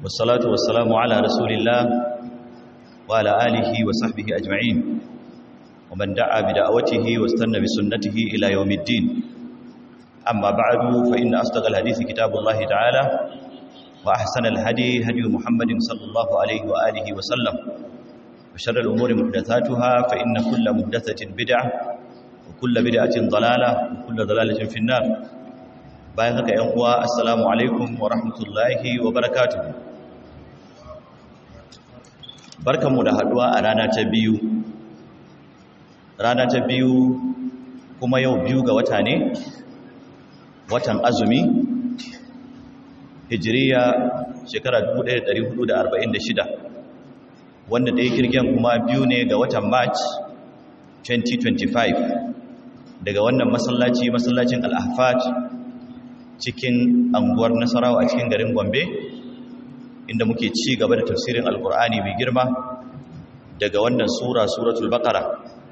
والصلاة والسلام على رسول الله وعلى آله وصحبه أجمعين ومن دعا بدعوته واستنى بسنته إلى يوم الدين أما بعد فإن أصدق الحديث كتاب الله تعالى وأحسن الهدي هدي محمد صلى الله عليه وآله وسلم وشر الأمور محدثاتها فإن كل محدثة بدعة وكل بدعة ضلالة وكل ضلالة في النار bayan haka ‘yan uwa assalamu alaikum wa rahmatullahi wa barakatuhu barkanmu da haduwa a rana ta biyu rana ta biyu kuma yau biyu ga wata ne watan azumi hijiriya shekara 1446 wanda da ya kirgen kuma biyu ne ga watan march 2025 daga wannan masallaci masallacin al-ahfad cikin anguwar nasarawa a cikin garin gombe inda muke ci gaba da tafsirin alkur'ani mai girma daga wannan sura suratul baqara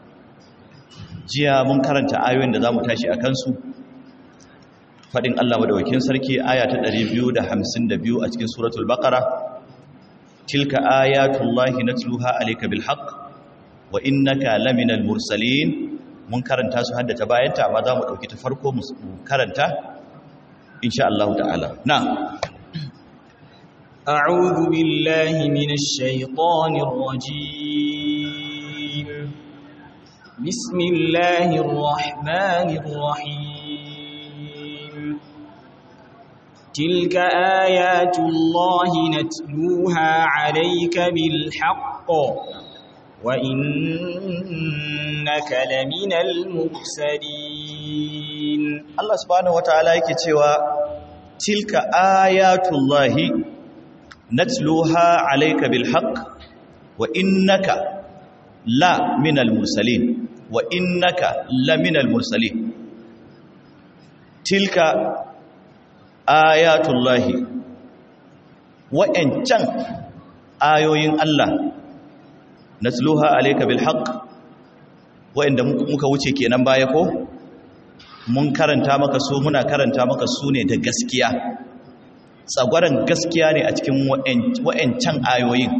jiya mun karanta ayoyin da zamu tashi a kansu fadin Allah madawakin sarki aya ta 252 a cikin suratul baqara tilka ayatullahi natluha alayka bil haqq wa innaka laminal mursalin mun karanta su hadda ta bayanta amma zamu dauki ta farko mu karanta إن شاء الله تعالى نعم أعوذ بالله من الشيطان الرجيم بسم الله الرحمن الرحيم تلك آيات الله نتلوها عليك بالحق وإنك لمن المرسلين Allah subhanahu wataala yake cewa tilka ayatullahi natluha alayka bil haqq wa innaka la minal mursalin wa innaka la minal mursalin tilka ayatullahi wa'ancan ayoyin Allah natluha alayka bil haqq wa'anda muka wuce kenan baya ko mun karanta maka su muna karanta maka su ne da gaskiya tsagwaron gaskiya ne a cikin wa'ancan ayoyin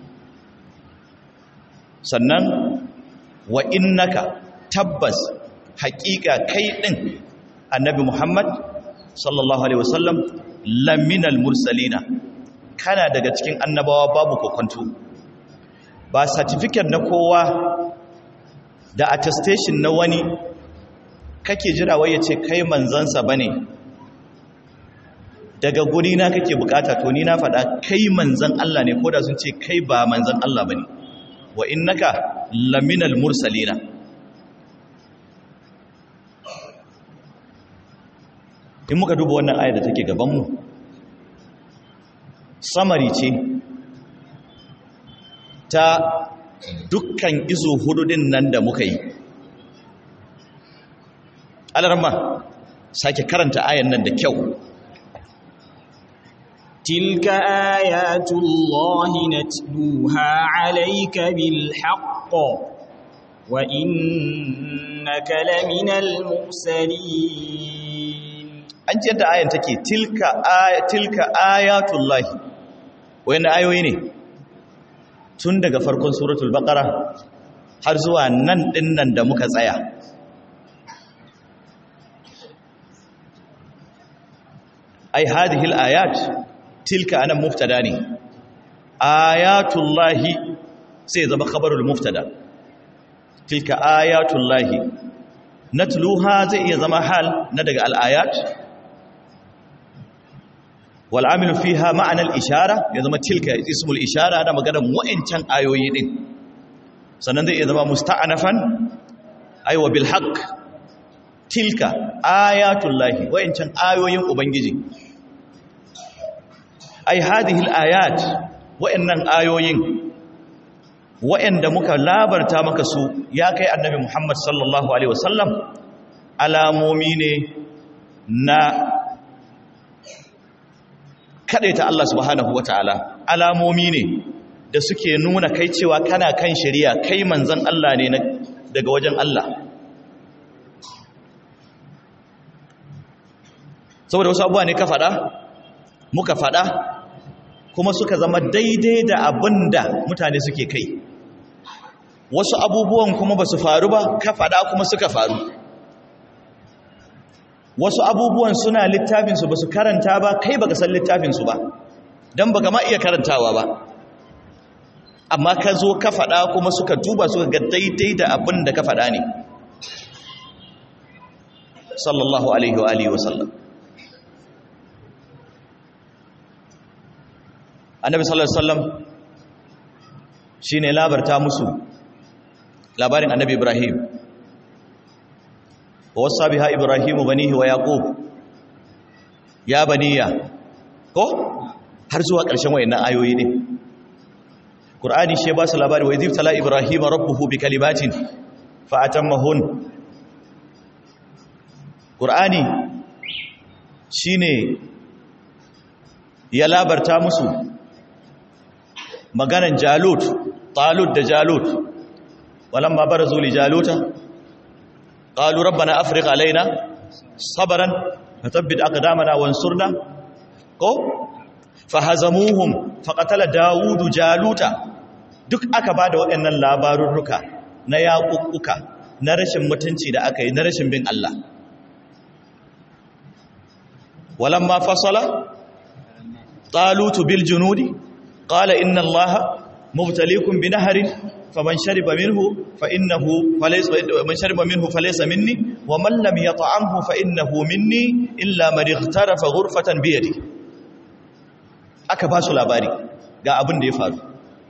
sannan wa innaka tabbas haƙiƙa kai ɗin annabi muhammad sallallahu alaihi wasallam laminal mursalina kana daga cikin annabawa babu kokonto ba certificate na kowa da attestation na wani kake jira wai ya ce kai manzansa ba ne daga guri na kake bukata to ni na faɗa kai manzan Allah ne ko da sun ce kai ba manzan Allah ba ne wa innaka laminal mursalina in muka duba wannan ayar da take gabanmu samari ce ta dukkan izo hududin nan da muka yi alarma sake karanta ayan nan da kyau tilka ayatullahi natluha alayka bil haqq wa innaka laminal mursalin an ce yadda ayan take tilka aya tilka ayatullahi wayanne ayoyi ne tun daga farkon suratul baqara har zuwa nan dinnan da muka tsaya ai hadhihi ayat tilka anan mubtada ne ayatullahi sai zama khabarul mubtada tilka ayatullahi natluha zai iya zama hal na daga al-ayat wal amilu fiha ma'ana al-ishara ya zama tilka ismul ishara da maganar wa'ancan ayoyi din sannan zai iya zama musta'anafan aiwa bil haqq tilka ayatullahi wa'ancan ayoyin ubangiji ai hadhihi ayat wa'annan ayoyin wa'anda muka labarta maka su ya kai annabi Muhammad sallallahu alaihi wasallam alamomi ne na ta Allah subhanahu wataala alamomi ne da suke nuna kai cewa kana kan shari'a kai manzon Allah ne daga wajen Allah saboda wasu abuwa ne ka faɗa muka faɗa kuma suka zama daidai da abin da mutane suke kai wasu abubuwan kuma ba su faru ba ka faɗa kuma suka faru wasu abubuwan suna littafinsu ba su karanta ba kai baka san littafinsu ba don baka ma iya karantawa ba amma ka zo ka faɗa kuma suka duba suka ga daidai da abin da ka faɗa ne sallallahu alaihi wa alihi wasallam annabi sallallahu alaihi wasallam shine labarta musu labarin annabi ibrahim wa wasa biha ibrahimu banihi wa yaqub ya baniya ko har zuwa ƙarshen wayannan ayoyi ne qur'ani shi ba su labari wa idh tala ibrahima rabbuhu bi kalimatin fa atammahun qur'ani shine ya labarta musu maganan jalut talut da jalut walamma barazu li jaluta qalu rabbana afriq alaina sabran fathabbit aqdamana wansurna ko fahazamuhum faqatala daudu jaluta duk aka bada waɗannan labarurruka na yaƙuƙuka na rashin mutunci da aka yi na rashin bin Allah walamma fasala talutu bil junudi qala inna allaha mubtaliikum binaharin faman shariba minhu fa innahu falaysa man shariba minhu falaysa minni wa man lam yat'amhu fa innahu minni illa man ightarafa ghurfatan bi yadi aka ba su labari ga abin da ya faru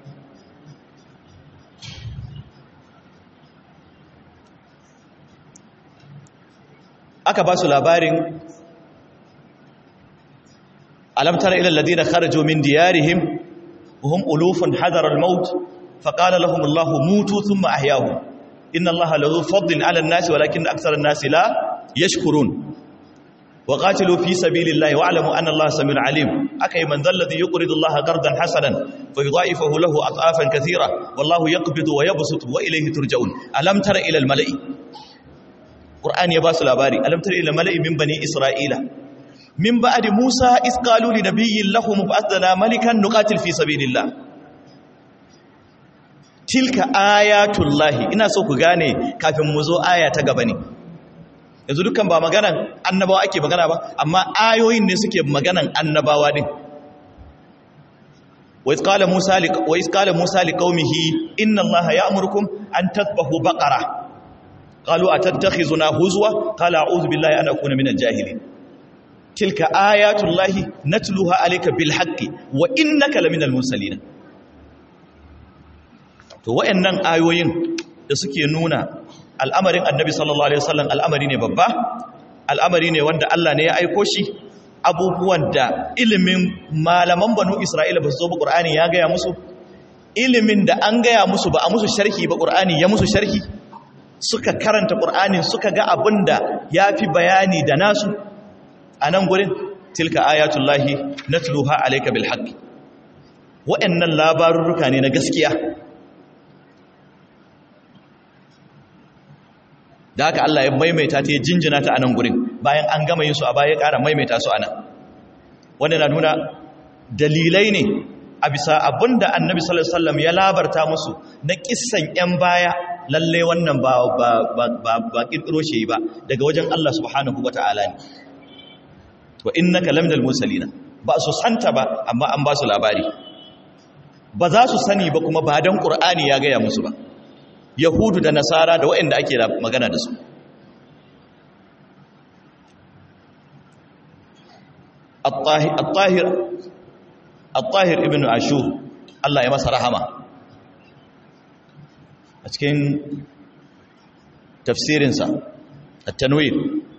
aka ba su labarin alam tara ila alladhina kharaju min diyarihim wa hum ulufun hadara al-maut faqala lahum Allahu mutu thumma ahyahum inna Allaha lahu fadlin 'ala an-nasi walakinna akthara an-nasi la yashkurun wa qatilu fi sabilillahi wa'lamu anna Allaha samiun 'alim akai man dhal ladhi yuqridu Allaha qardan hasanan fayudha'ifahu lahu adhafan kathira wallahu yaqbidu wa yabsutu wa ilayhi turja'un alam tara ila al-mala'i Qur'ani ya ba su labari alam tara ila al-mala'i min bani Isra'ila min ba'di Musa is qalu li nabiyyin lahum fa'adna malikan nuqatil fi sabilillah tilka ayatullahi ina so ku gane kafin mu zo aya ta gaba ne yanzu dukkan ba maganan annabawa ake magana ba amma ayoyin ne suke maganan annabawa din wa iz qala Musa li wa iz qala Musa li qaumihi inna Allaha ya'murukum an tadhbahu baqara qalu atattakhizuna huzwa qala a'udhu billahi an akuna minal jahilin tilka ayatullahi natluha alayka bil haqqi wa innaka laminal mursalin to wayannan ayoyin da suke nuna al'amarin annabi sallallahu alaihi wasallam al'amari ne babba al'amari ne wanda Allah ne ya aiko shi abubuwan da ilimin malaman banu Isra'ila ba su zo ba Qur'ani ya gaya musu ilimin da an gaya musu ba a musu sharhi ba Qur'ani ya musu sharhi suka karanta Qur'anin suka ga abinda yafi bayani da nasu a nan gurin tilka ayatullahi natluha alayka bil haqq wa'annan labarurruka ne na gaskiya da haka Allah ya maimaita ta ya jinjina ta a nan gurin bayan an gama yin su a baya ya ƙara maimaita su a nan wanda na nuna dalilai ne a bisa abin da annabi sallallahu alaihi wasallam ya labarta musu na kissan 'yan baya lalle wannan ba ba ba ba kirkiro shi ba daga wajen Allah subhanahu wata'ala ne wa innaka lamdal mursalina ba su santa ba amma an ba su labari ba za su sani ba kuma ba dan qur'ani ya gaya musu ba yahudu da nasara da waɗanda ake magana da su at-tahir at-tahir ibn ashur Allah ya masa rahama a cikin tafsirinsa at-tanwir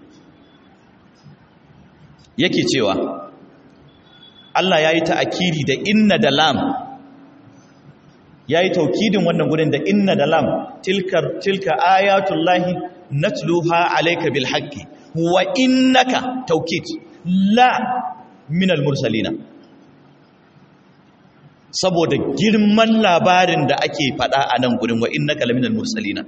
yake cewa Allah ya yi ta'akiri da inna da lam ya yi taukidin wannan gudun da inna da lam tilka ayatullahi natluha alayka bil haqqi wa innaka taukid la minal mursalina saboda girman labarin da ake fada a nan gudun wa innaka la minal mursalina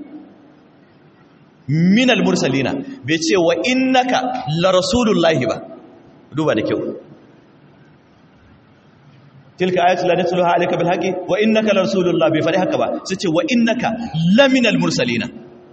minal mursalina bai ce wa innaka la rasulullahi ba duba da kyau tilka ayatul la natluha alayka bil haqqi wa innaka la rasulullah bai fadi haka ba sai ce wa innaka laminal mursalina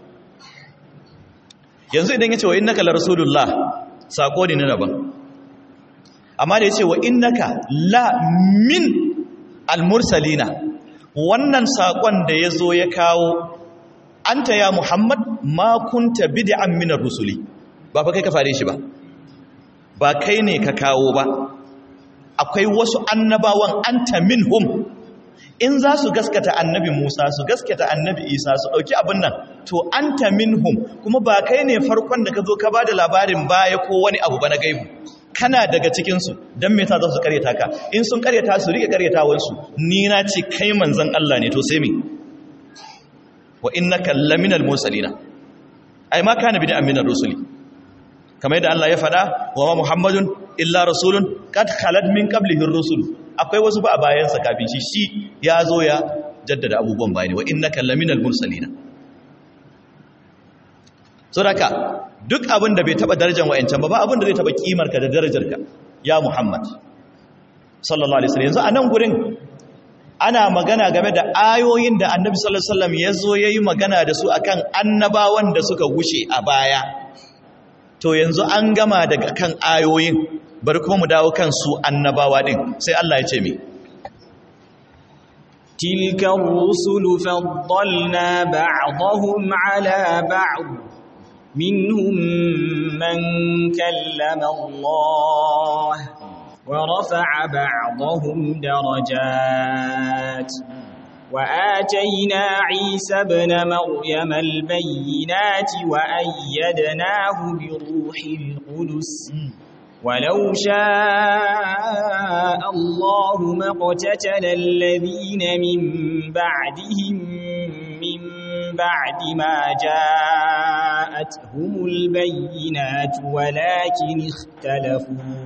yanzu idan yace wa innaka la rasulullah sako ne na daban amma da yace wa innaka la min al mursalina wannan sakon da yazo ya kawo anta ya muhammad ma kunta bid'an min ar-rusuli ba fa kai ka fare shi ba ba kai ne ka kawo ba akwai wasu annabawan anta minhum in za su gaskata annabi Musa su gaskata annabi Isa su dauki abin nan to anta minhum kuma ba kai ne farkon da ka zo ka bada labarin baya ko wani abu ba na gaibu kana daga cikin su dan me yasa za su karyata ka in sun karyata su rike karyatawan su ni na ce kai manzon Allah ne to sai me wa innaka laminal mursalina ai ma kana bid'an minar rusuli kamar yadda Allah ya faɗa wa ma Muhammadun illa rasulun kad khalat min qablihi ar-rusul akwai wasu ba a bayansa kafin shi shi ya zo ya jaddada abubuwan bayani wa innaka laminal mursalin saboda duk abin da bai taba darajar wayancan ba ba abin da zai taba kimar ka da darajar ka ya Muhammad sallallahu alaihi wasallam yanzu a nan gurin ana magana game da ayoyin da Annabi sallallahu alaihi wasallam ya zo yayi magana da su akan annabawan da suka gushe a baya to yanzu an gama daga kan ayoyin bari kuma mu dawo kan su annabawa din sai Allah ya ce mi tilka rusulu faddalna ba'dahum ala ba'd minhum man kallama Allah wa rafa'a ba'dahum darajat وآتينا عيسى ابن مريم البينات وأيدناه بروح القدس ولو شاء الله ما اقتتل الذين من بعدهم من بعد ما جاءتهم البينات ولكن اختلفوا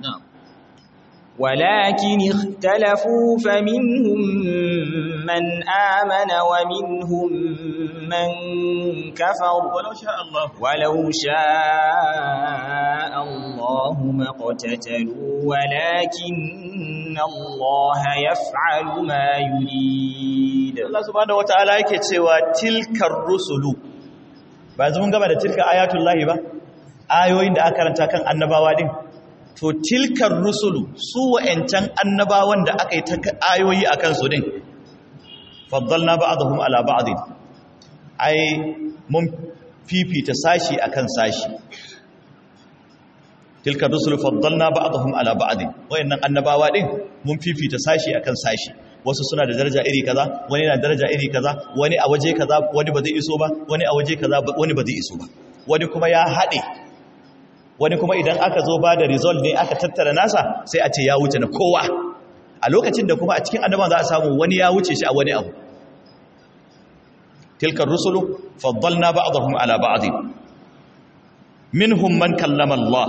ولكن اختلفوا فمنهم من آمن ومنهم من كفر ولو شاء الله ولو شاء الله ما اقتتلوا ولكن الله يفعل ما يريد Allah subhanahu wataala yake cewa tilkar rusulu ba yanzu mun gaba da tilka ayatullahi ba ayoyin da aka karanta kan annabawa din to tilkar rusulu su wa'ancan annabawan da aka yi ta ayoyi a kansu din faddalna ba'dahum ala ba'din ai mun fifita sashi akan sashi tilkar rusulu faddalna ba'dahum ala ba'din wayannan annabawa din mun fifita sashi akan sashi wasu suna da daraja iri kaza wani na daraja iri kaza wani a waje kaza wani ba zai iso ba wani a waje kaza wani ba zai iso ba wani kuma ya haɗe wani kuma idan aka zo ba da result ne aka tattara nasa sai a ce ya wuce na kowa a lokacin da kuma a cikin annaban za a samu wani ya wuce shi a wani abu tilkar rusulu faddalna ba'dahum ala ba'd minhum man kallama Allah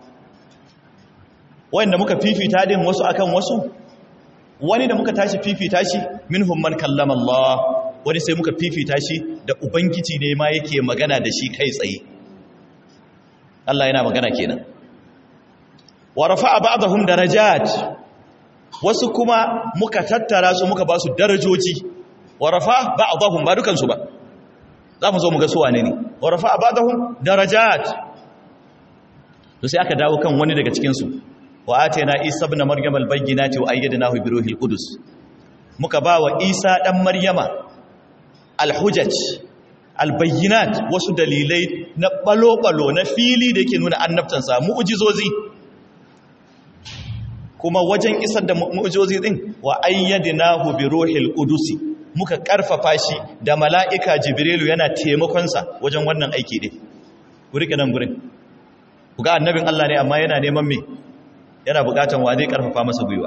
wanda muka fifita din wasu akan wasu wani da muka tashi fifita shi minhum man kallama Allah wani sai muka fifita shi da ubangiji ne ma yake magana da shi kai tsaye Allah yana magana kenan wa rafa'a ba'dahum darajat wasu kuma muka tattara su muka ba su darajoji wa rafa'a ba'dahum ba dukan su ba za mu zo mu ga su wane ne wa rafa'a ba'dahum darajat to sai aka dawo kan wani daga cikin su wa atayna isa ibn maryam al-bayyinati wa ayyadnahu bi ruhil qudus muka ba wa isa dan maryama al-hujaj albayyinat wasu dalilai na balo-balo na fili da yake nuna annabtansa mu'ujizozi kuma wajen isar da mu'ujizozi din wa ayyadnahu bi ruhil qudusi muka karfafa shi da mala'ika jibrilu yana taimakon sa wajen wannan aiki din ku rike nan gurin ku ga annabin Allah ne amma yana neman me yana bukatan wa zai karfafa masa gwiwa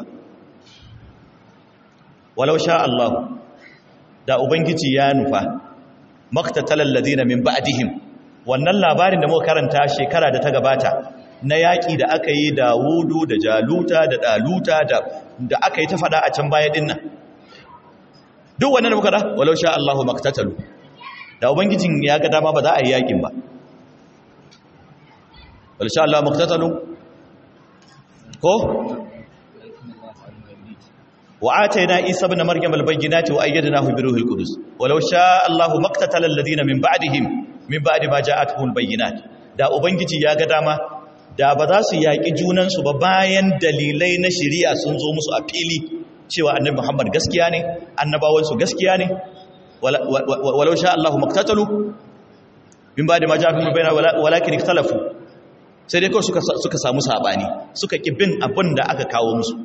walau sha Allah da ubangiji ya nufa maktatalar ladina min ba'dihim wannan labarin da muka karanta shekara da ta gabata na yaƙi da aka yi da wudu da jaluta da daluta da da aka yi ta fada a can baya dinnan duk wannan da muka da walau sha Allahu maktatalu da ubangijin ya ga dama ba za a yi yaƙin ba walau sha Allahu maktatalu ko wa atayna isa ibn maryam al-bayyinati wa ayyadnahu bi ruhil qudus walau sha Allahu maqtatala alladhina min ba'dihim min ba'di ma ja'atuhum al-bayyinat da ubangiji ya ga dama da ba za su yaƙi junansu ba bayan dalilai na shari'a sun zo musu a fili cewa annabi Muhammad gaskiya ne annabawansu gaskiya ne walau sha Allahu maqtatalu min ba'di ma ja'atuhum al-bayyinat walakin ikhtalafu sai dai kawai suka suka samu sabani suka ki bin abin da aka kawo musu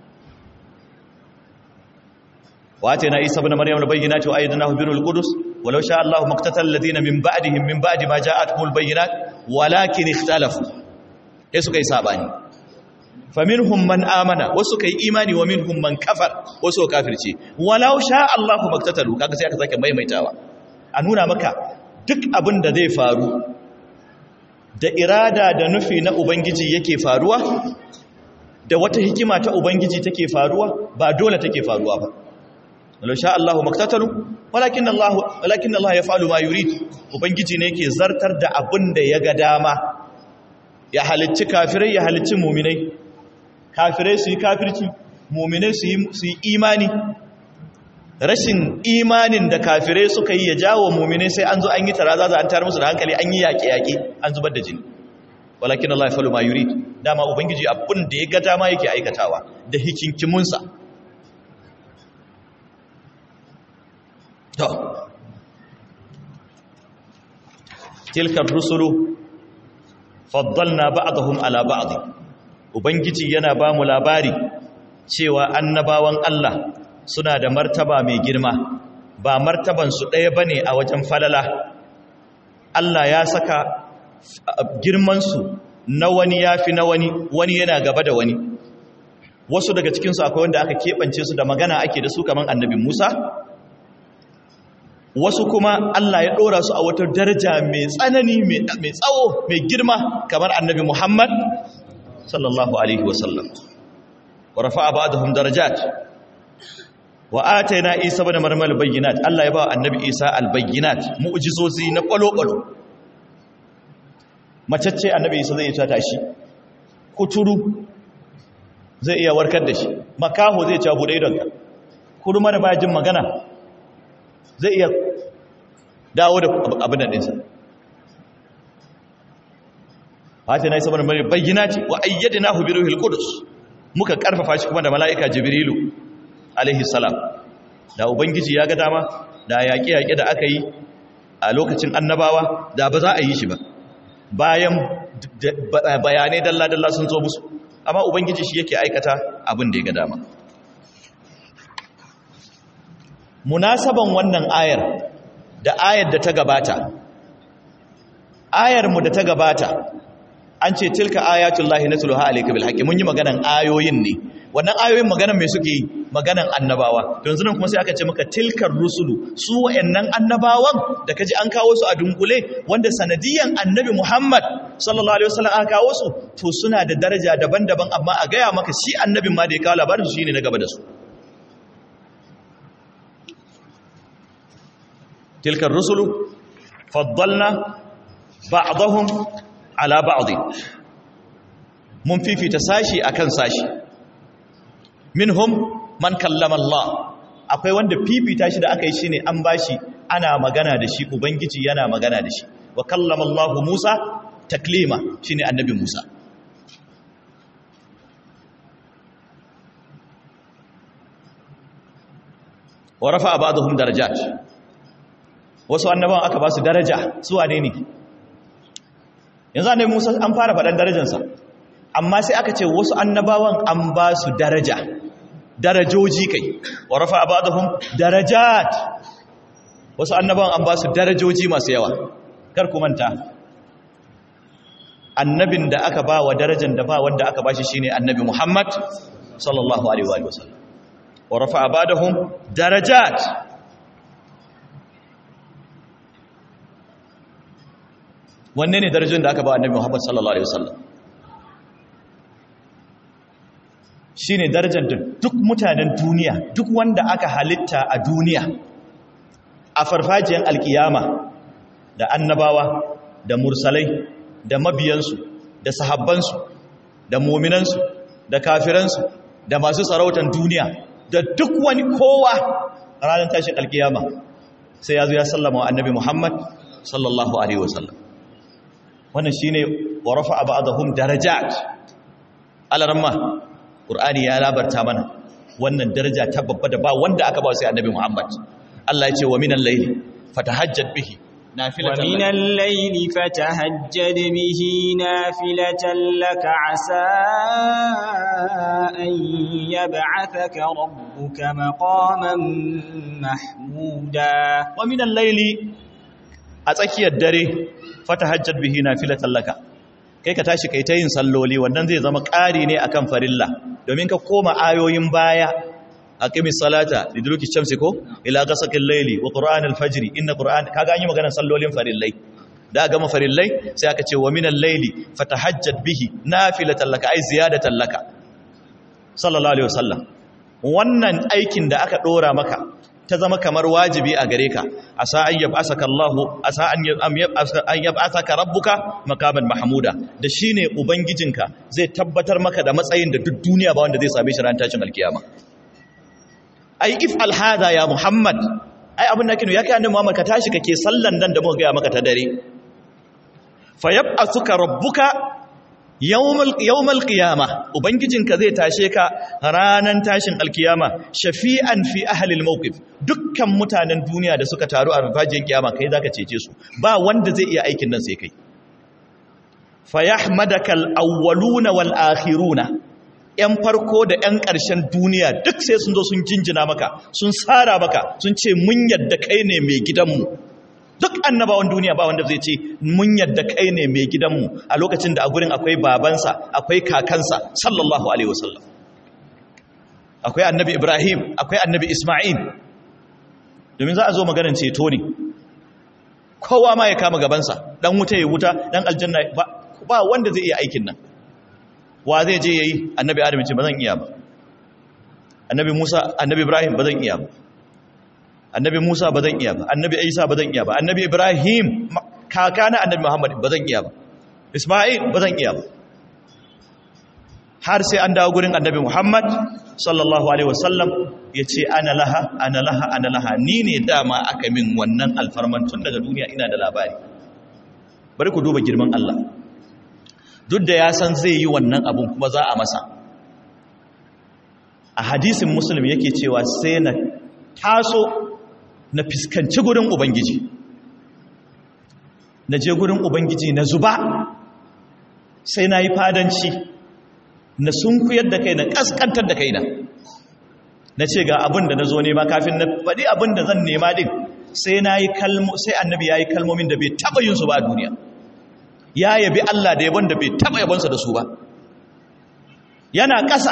واتينا عيسى ابن مريم البينات وايدناه بروح القدس ولو شاء الله ما اقتتل الذين من بعدهم من بعد ما جاءتهم البينات ولكن اختلفوا sai suka yi sabani faminhum man amana wasu kai imani wa minhum man kafar wasu kafirce walau sha Allah maktatalu kaga sai aka sake maimaitawa a nuna maka duk abin da zai faru da irada da nufi na ubangiji yake faruwa da wata hikima ta ubangiji take faruwa ba dole take faruwa ba walau sha Allahu maktatalu walakin Allah walakin Allah yaf'alu ma yurid ubangiji ne yake zartar da abin da ya ga dama ya halicci kafirai ya halicci mu'minai kafirai su yi kafirci mu'minai su yi su yi imani rashin imanin da kafirai suka yi ya jawo mu'minai sai an zo an yi taraza an tar musu da hankali an yi yaƙe yaƙe an zubar da jini walakin Allah yaf'alu ma yurid dama ubangiji abin da ya ga dama yake aikatawa da hikinkimunsa to tilka rusulu faddalna ba'dahum ala ba'd ubangiji yana ba mu labari cewa annabawan Allah suna da martaba mai girma ba martaban su ɗaya bane a wajen falala Allah ya saka girman su na wani yafi na wani wani yana gaba da wani wasu daga cikin su akwai wanda aka kebance su da magana ake da su kaman annabi Musa wasu kuma Allah ya ɗora su a wata daraja mai tsanani mai tsawo mai girma kamar annabi Muhammad sallallahu Alaihi wasallam wa rafa'a ba'dahum darajat wa atayna Isa ibn Maryam al-bayyinat Allah ya ba annabi Isa al-bayyinat mu'jizozi na kwalo-kwalo macacce annabi Isa zai ta tashi kuturu zai iya warkar da shi makaho zai ci bude idonka kurma da baya jin magana zai iya dawo da abin da ɗinsa fata na yi saboda mai bayyana ce wa ayyadi na hubiru hilkudus muka karfafa shi kuma da mala'ika jibrilu alaihi salam da ubangiji ya ga dama da yaƙe-yaƙe da aka yi a lokacin annabawa da ba za a yi shi ba bayan bayanai dalla-dalla sun zo musu amma ubangiji shi yake aikata abin da ya ga dama munasaban wannan ayar da ayar da ta gabata ayar mu da ta gabata an ce tilka ayatullahi natluha alayka bil haqqi mun yi maganan ayoyin ne wannan ayoyin maganan me suke yi maganan annabawa to yanzu nan kuma sai aka ce maka tilkar rusulu su wayannan annabawan da kaji an kawo su a dunkule wanda sanadiyan annabi Muhammad sallallahu alaihi wasallam aka kawo su to suna da daraja daban-daban amma a gaya maka shi annabin ma da ya kawo labarin su shine na gaba da su تلك الرسل فضلنا بعضهم على بعض mun fifita sashi akan sashi minhum man kallama Allah akwai wanda fifita shi da aka yi shine an bashi ana magana da shi ubangiji yana magana da shi wa kallama Allah Musa taklima shine annabi Musa wa rafa'a ba'dahum darajat wasu annabawan aka ba su daraja su wane ne yanzu annabi Musa an fara faɗan darajarsa amma sai aka ce wasu annabawan an ba su daraja darajoji kai wa rafa ba'dahum darajat wasu annabawan an ba su darajoji masu yawa kar ku manta annabin da aka ba wa darajar da ba wanda aka ba shi shine annabi Muhammad sallallahu alaihi wa sallam wa rafa ba'dahum darajat wanne ne darajin da aka ba annabi Muhammad sallallahu alaihi wasallam shine darajar da duk mutanen duniya duk wanda aka halitta a duniya a farfajiyar alkiyama da annabawa da mursalai da mabiyansu da sahabbansu da muminansu da kafiransu da masu sarautar duniya da duk wani kowa ranar tashin alkiyama sai ya zo ya sallama wa annabi Muhammad sallallahu alaihi wasallam wannan shine wa rafa'a ba'dahum darajat alaramma qur'ani ya labarta mana wannan daraja ta babba da ba wanda aka ba sai annabi Muhammad Allah ya ce wa minal layli fatahajjad bihi nafilatan ومن الليل فتهجد به نافلة لك عسى أن يبعثك ربك مقاما محمودا wa minal layli a tsakiyar dare fatahajjad bihi nafilatan laka kai ka tashi kai ta yin salloli wannan zai zama ƙari ne akan farilla domin ka koma ayoyin baya aqimis salata liduluki shamsi ko ila ghasaqil layli wa qur'anal fajr inna qur'an kaga an yi maganar sallolin farillai da gama farillai sai aka ce wa minal layli fatahajjad bihi nafilatan laka ai ziyadatan laka sallallahu alaihi wasallam wannan aikin da aka dora maka ta zama kamar wajibi a gare ka asa an yab'asaka Allahu asa an an yab'asaka rabbuka maqaman mahmuda da shine ubangijinka zai tabbatar maka da matsayin da duk duniya ba wanda zai same shi ran tashin alkiyama ai if alhada ya muhammad ai abin da kinu ya kai annabi muhammad ka tashi kake sallan nan da muka ga maka ta dare fa yab'asuka rabbuka yawmal yawmal qiyama ubangijinka zai tashe ka ranan tashin alkiyama shafi'an fi ahli almawqif dukkan mutanen duniya da suka taru a rufajin kiyama kai zaka cece su ba wanda zai iya aikin nan sai kai fa yahmadaka alawwaluna wal akhiruna ‘yan farko da ‘yan ƙarshen duniya duk sai sun zo sun jinjina maka sun tsara maka sun ce mun yadda kai ne mai gidanmu duk annabawan duniya ba wanda zai ce mun yadda kai ne mai gidanmu a lokacin da a gurin akwai babansa akwai kakansa sallallahu alaihi wasallam akwai annabi ibrahim akwai annabi isma'il domin za a zo maganin ceto ne kowa ma ya kama gabansa dan wuta ya wuta dan aljanna ba wanda zai iya aikin nan wa zai je yayi annabi adam ce ba zan iya ba annabi musa annabi ibrahim ba zan iya ba annabi musa ba zan iya ba annabi isa ba zan iya ba annabi ibrahim kakana annabi muhammad ba zan iya ba isma'il ba zan iya ba har sai an dawo gurin annabi muhammad sallallahu alaihi wasallam ya ce ana laha ana laha ana laha ni ne dama aka min wannan alfarman tun daga duniya ina da labari bari ku duba girman allah duk da ya san zai yi wannan abun kuma za a masa a hadisin muslim yake cewa sai na taso na fiskanci gurin ubangiji na je gurin ubangiji na zuba sai na yi fadanci na sunkuyar da kai na kaskantar da kai na na ce ga abin da na zo nema kafin na faɗi abin da zan nema din sai na yi kalmo sai annabi ya yi kalmomin da bai taɓa yin su ba a duniya ya yabi Allah da yabon da bai taba yabonsa da su ba yana ƙasa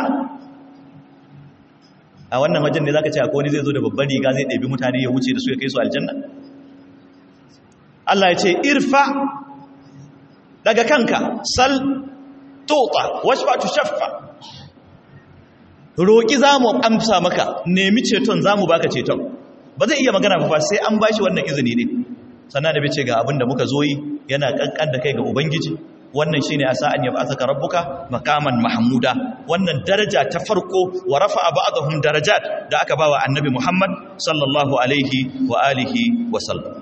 a wannan wajen ne zaka ce akwai wani zai zo da babbar riga zai ɗabi mutane ya wuce da su ya kai su aljanna Allah ya ce irfa daga kanka sal tota washfa tushaffa roki zamu amsa maka nemi ceton zamu baka ceton ba zai iya magana ba sai an bashi wannan izini ne sannan da bai ce ga abin da muka zo yi yana kankan da kai ga ubangiji wannan shine asa an yab'athaka rabbuka maqaman mahmuda wannan daraja ta farko wa rafa'a ba'dahum darajat da aka bawa annabi Muhammad sallallahu alaihi wa alihi wa sallam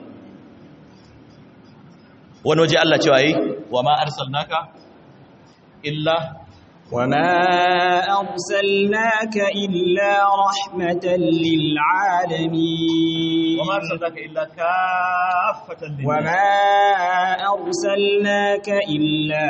wani waje Allah cewa yi wa ma arsalnaka illa وما أرسلناك إلا رحمة للعالمين وما أرسلناك إلا كافة للناس وما أرسلناك إلا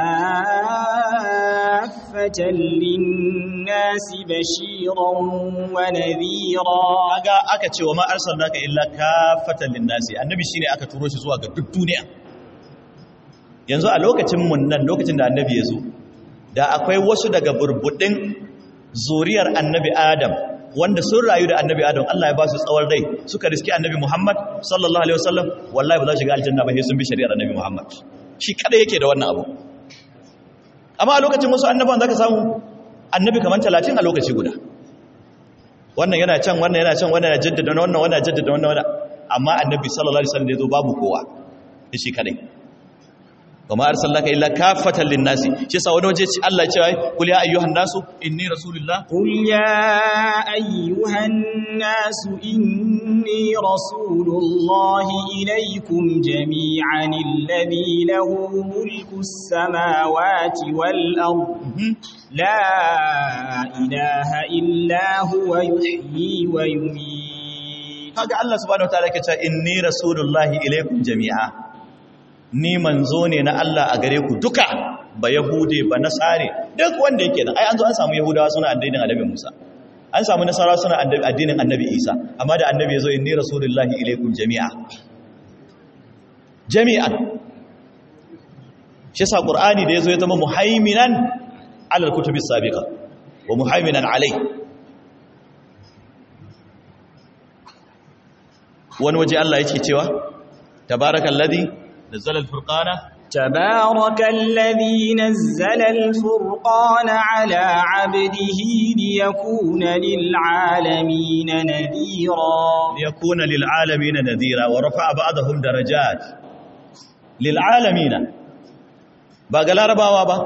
كافة للناس بشيرا ونذيرا aga aka ce wa ma arsalnaka illa kafatan linnasi annabi shine aka turo shi zuwa ga duk duniya yanzu a lokacin mun nan lokacin da annabi ya zo da akwai wasu daga burbudin zuriyar annabi adam wanda sun rayu da annabi adam Allah ya ba su tsawon rai suka riski annabi Muhammad sallallahu alaihi wasallam wallahi ba za su shiga aljanna ba sai sun bi shari'ar annabi Muhammad shi kada yake da wannan abu amma a lokacin wasu annabawan zaka samu annabi kaman 30 a lokaci guda wannan yana can wannan yana can wannan yana jaddada wannan wannan jaddada wannan wannan amma annabi sallallahu alaihi wasallam da yazo babu kowa shi kadai kuma arsalnaka illa kaffatan lin-nasi shi yasa wani waje Allah ya ce kul ya ayyuhan nasu inni rasulullah قل يا أيها الناس إني رسول الله إليكم جميعا الذي له ملك السماوات والأرض لا إله إلا هو يحيي ويميت kaga Allah subhanahu wataala yake cewa inni rasulullahi ilaikum jami'a ni manzo ne na Allah a gare ku duka ba yahude ba nasare duk wanda yake nan ai an zo an samu yahudawa suna addinin annabi Musa an samu nasara suna addinin annabi Isa amma da annabi yazo inni rasulullahi ilaikum jami'a jami'an shi sa qur'ani da yazo ya zama muhaiminan alal kutubis sabiqa wa muhaiminan alai wani waje Allah yake cewa tabarakallazi nazzala al-furqana تبارك الذي نزل الفرقان على عبده ليكون للعالمين نذيرا ليكون للعالمين نذيرا ورفع بعضهم درجات للعالمين ba ga larabawa ba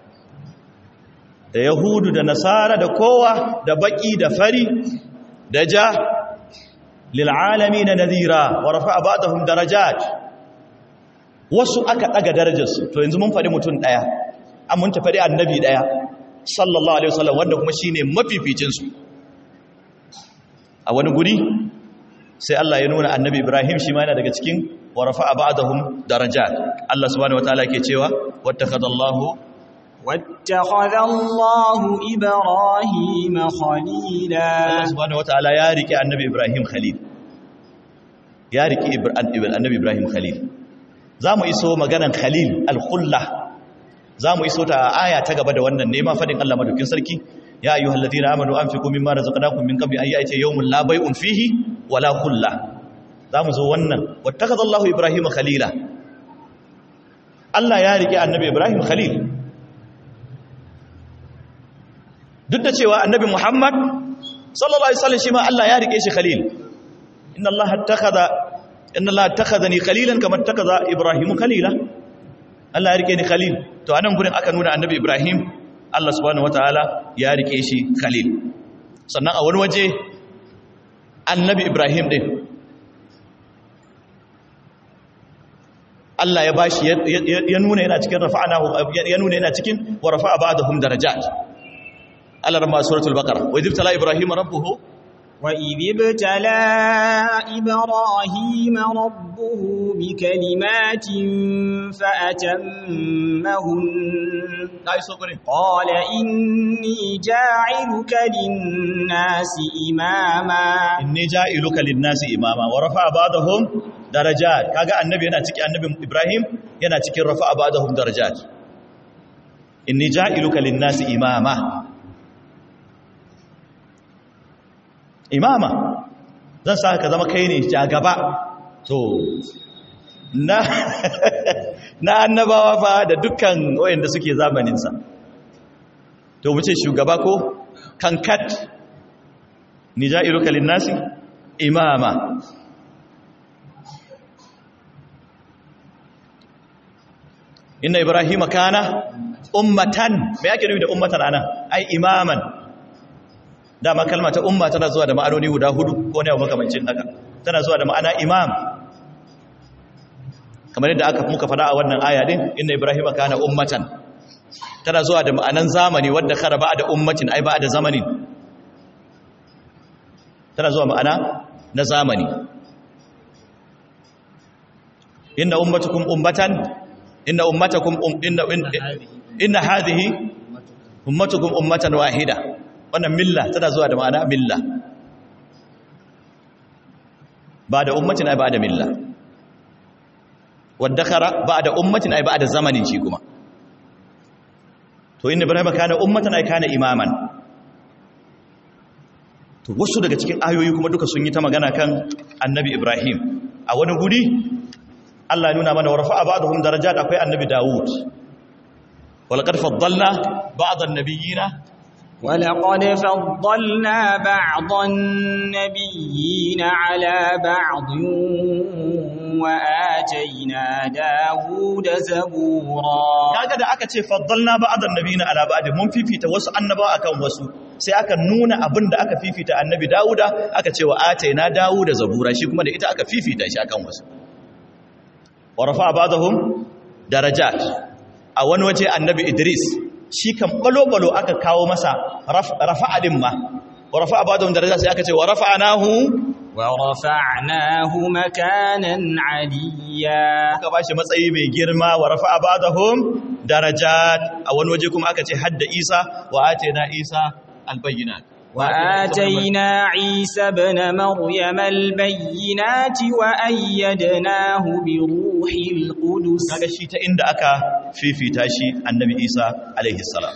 da yahudu da nasara da kowa da baki da fari da ja lil'alami na nazira wa rafa ba'dahum darajat wasu aka daga darajarsu to yanzu mun faɗi mutum ɗaya an mun tafi annabi ɗaya sallallahu alaihi wasallam wanda kuma shine mafificin su a wani guri sai Allah ya nuna annabi Ibrahim shi ma yana daga cikin wa rafa'a ba'dahum darajat Allah subhanahu wataala yake cewa wattakhadallahu واتخذ الله إبراهيم خليلا Allah subhanahu wataala ya rike annabi Ibrahim khalil ya rike annabi Ibrahim khalil zamu iso maganan khalil al-khulla zamu iso ta aya ta gaba da wannan ne ma fadin Allah madaukin sarki ya ayyuhal ladina amanu anfiqu mimma razaqnakum min qabli an ya'tiya yawmun la bay'un fihi wala khulla zamu zo wannan wattakhadallahu Ibrahim khalila Allah ya rike annabi Ibrahim khalil duk da cewa annabi Muhammad sallallahu alaihi wasallam shi ma Allah ya rike shi khalil inna Allah attakhadha inna Allah attakhadhani khalilan kama attakhadha Ibrahim khalila Allah ya rike ni khalil to anan gurin aka nuna annabi Ibrahim Allah subhanahu wataala ya rike shi khalil sannan a wani waje annabi Ibrahim din Allah ya bashi ya nuna yana cikin rafa'anahu ya nuna yana cikin wa rafa'a ba'dahum darajat على رمى سورة البقرة وإذ ابتلى إبراهيم ربه وإذ ابتلى إبراهيم ربه بكلمات فأتمهن قال إني جاعلك للناس إماما إني جاعلك للناس إماما ورفع بعضهم درجات كاغا النبي yana cikin annabi Ibrahim yana cikin rafa'a ba'dahum darajat inni ja'iluka lin-nasi imama imama zan sa ka zama kai ne gaba to na na annabawa fa da dukkan wayanda suke zamaninsa to mu ce shugaba ko kankat ni ja'iruka linnasi imama inna ibrahima kana ummatan me yake nufi da ummatan anan ai imaman dama kalma ta umma tana zuwa da ma'anoni guda hudu ko ne makamancin haka tana zuwa da ma'ana imam kamar yadda aka muka fada a wannan aya din inna ibrahima kana ummatan tana zuwa da ma'anan zamani wadda kara ba da ummatin ai ba da zamanin tana zuwa ma'ana na zamani inna ummatukum ummatan inna ummatakum um, inna inna hadhihi ummatukum ummatan wahida wannan milla tana zuwa da ma'ana milla ba da ummatin ai ba da milla waddakara ba da ummatin ai ba da zamanin shi kuma to inda ibrahim kana ummatan ai kana imaman to wasu daga cikin ayoyi kuma duka sun yi ta magana kan annabi ibrahim a wani guri Allah ya nuna mana warfa ba'dhum darajat akwai annabi daud walaqad faddalna ba'd an-nabiyina ولقد فضلنا بعض النبيين على بعض وآتينا داود زبورا kaga da aka ce faddalna ba'd annabiyina ala ba'd mun fifita wasu annabawa akan wasu sai aka nuna abin da aka fifita annabi Dawuda aka ce wa ataina Dawuda zabura shi kuma da ita aka fifita shi akan wasu wa rafa'a ba'dahum darajat a wani waje annabi Idris shi kan balo-balo aka kawo masa rafa'a din ma wa rafa'a ba'dahum darajat sai aka ce wa rafa'nahu ورفعناه مكانا عليا aka bashi matsayi mai girma wa rafa'a ba'dahum darajat a wani waje kuma aka ce hadda Isa wa atayna Isa albayyinat وآتينا عيسى ابن مريم البينات وأيدناه بروح القدس kaga shi ta inda aka fifita shi annabi Isa alaihi salam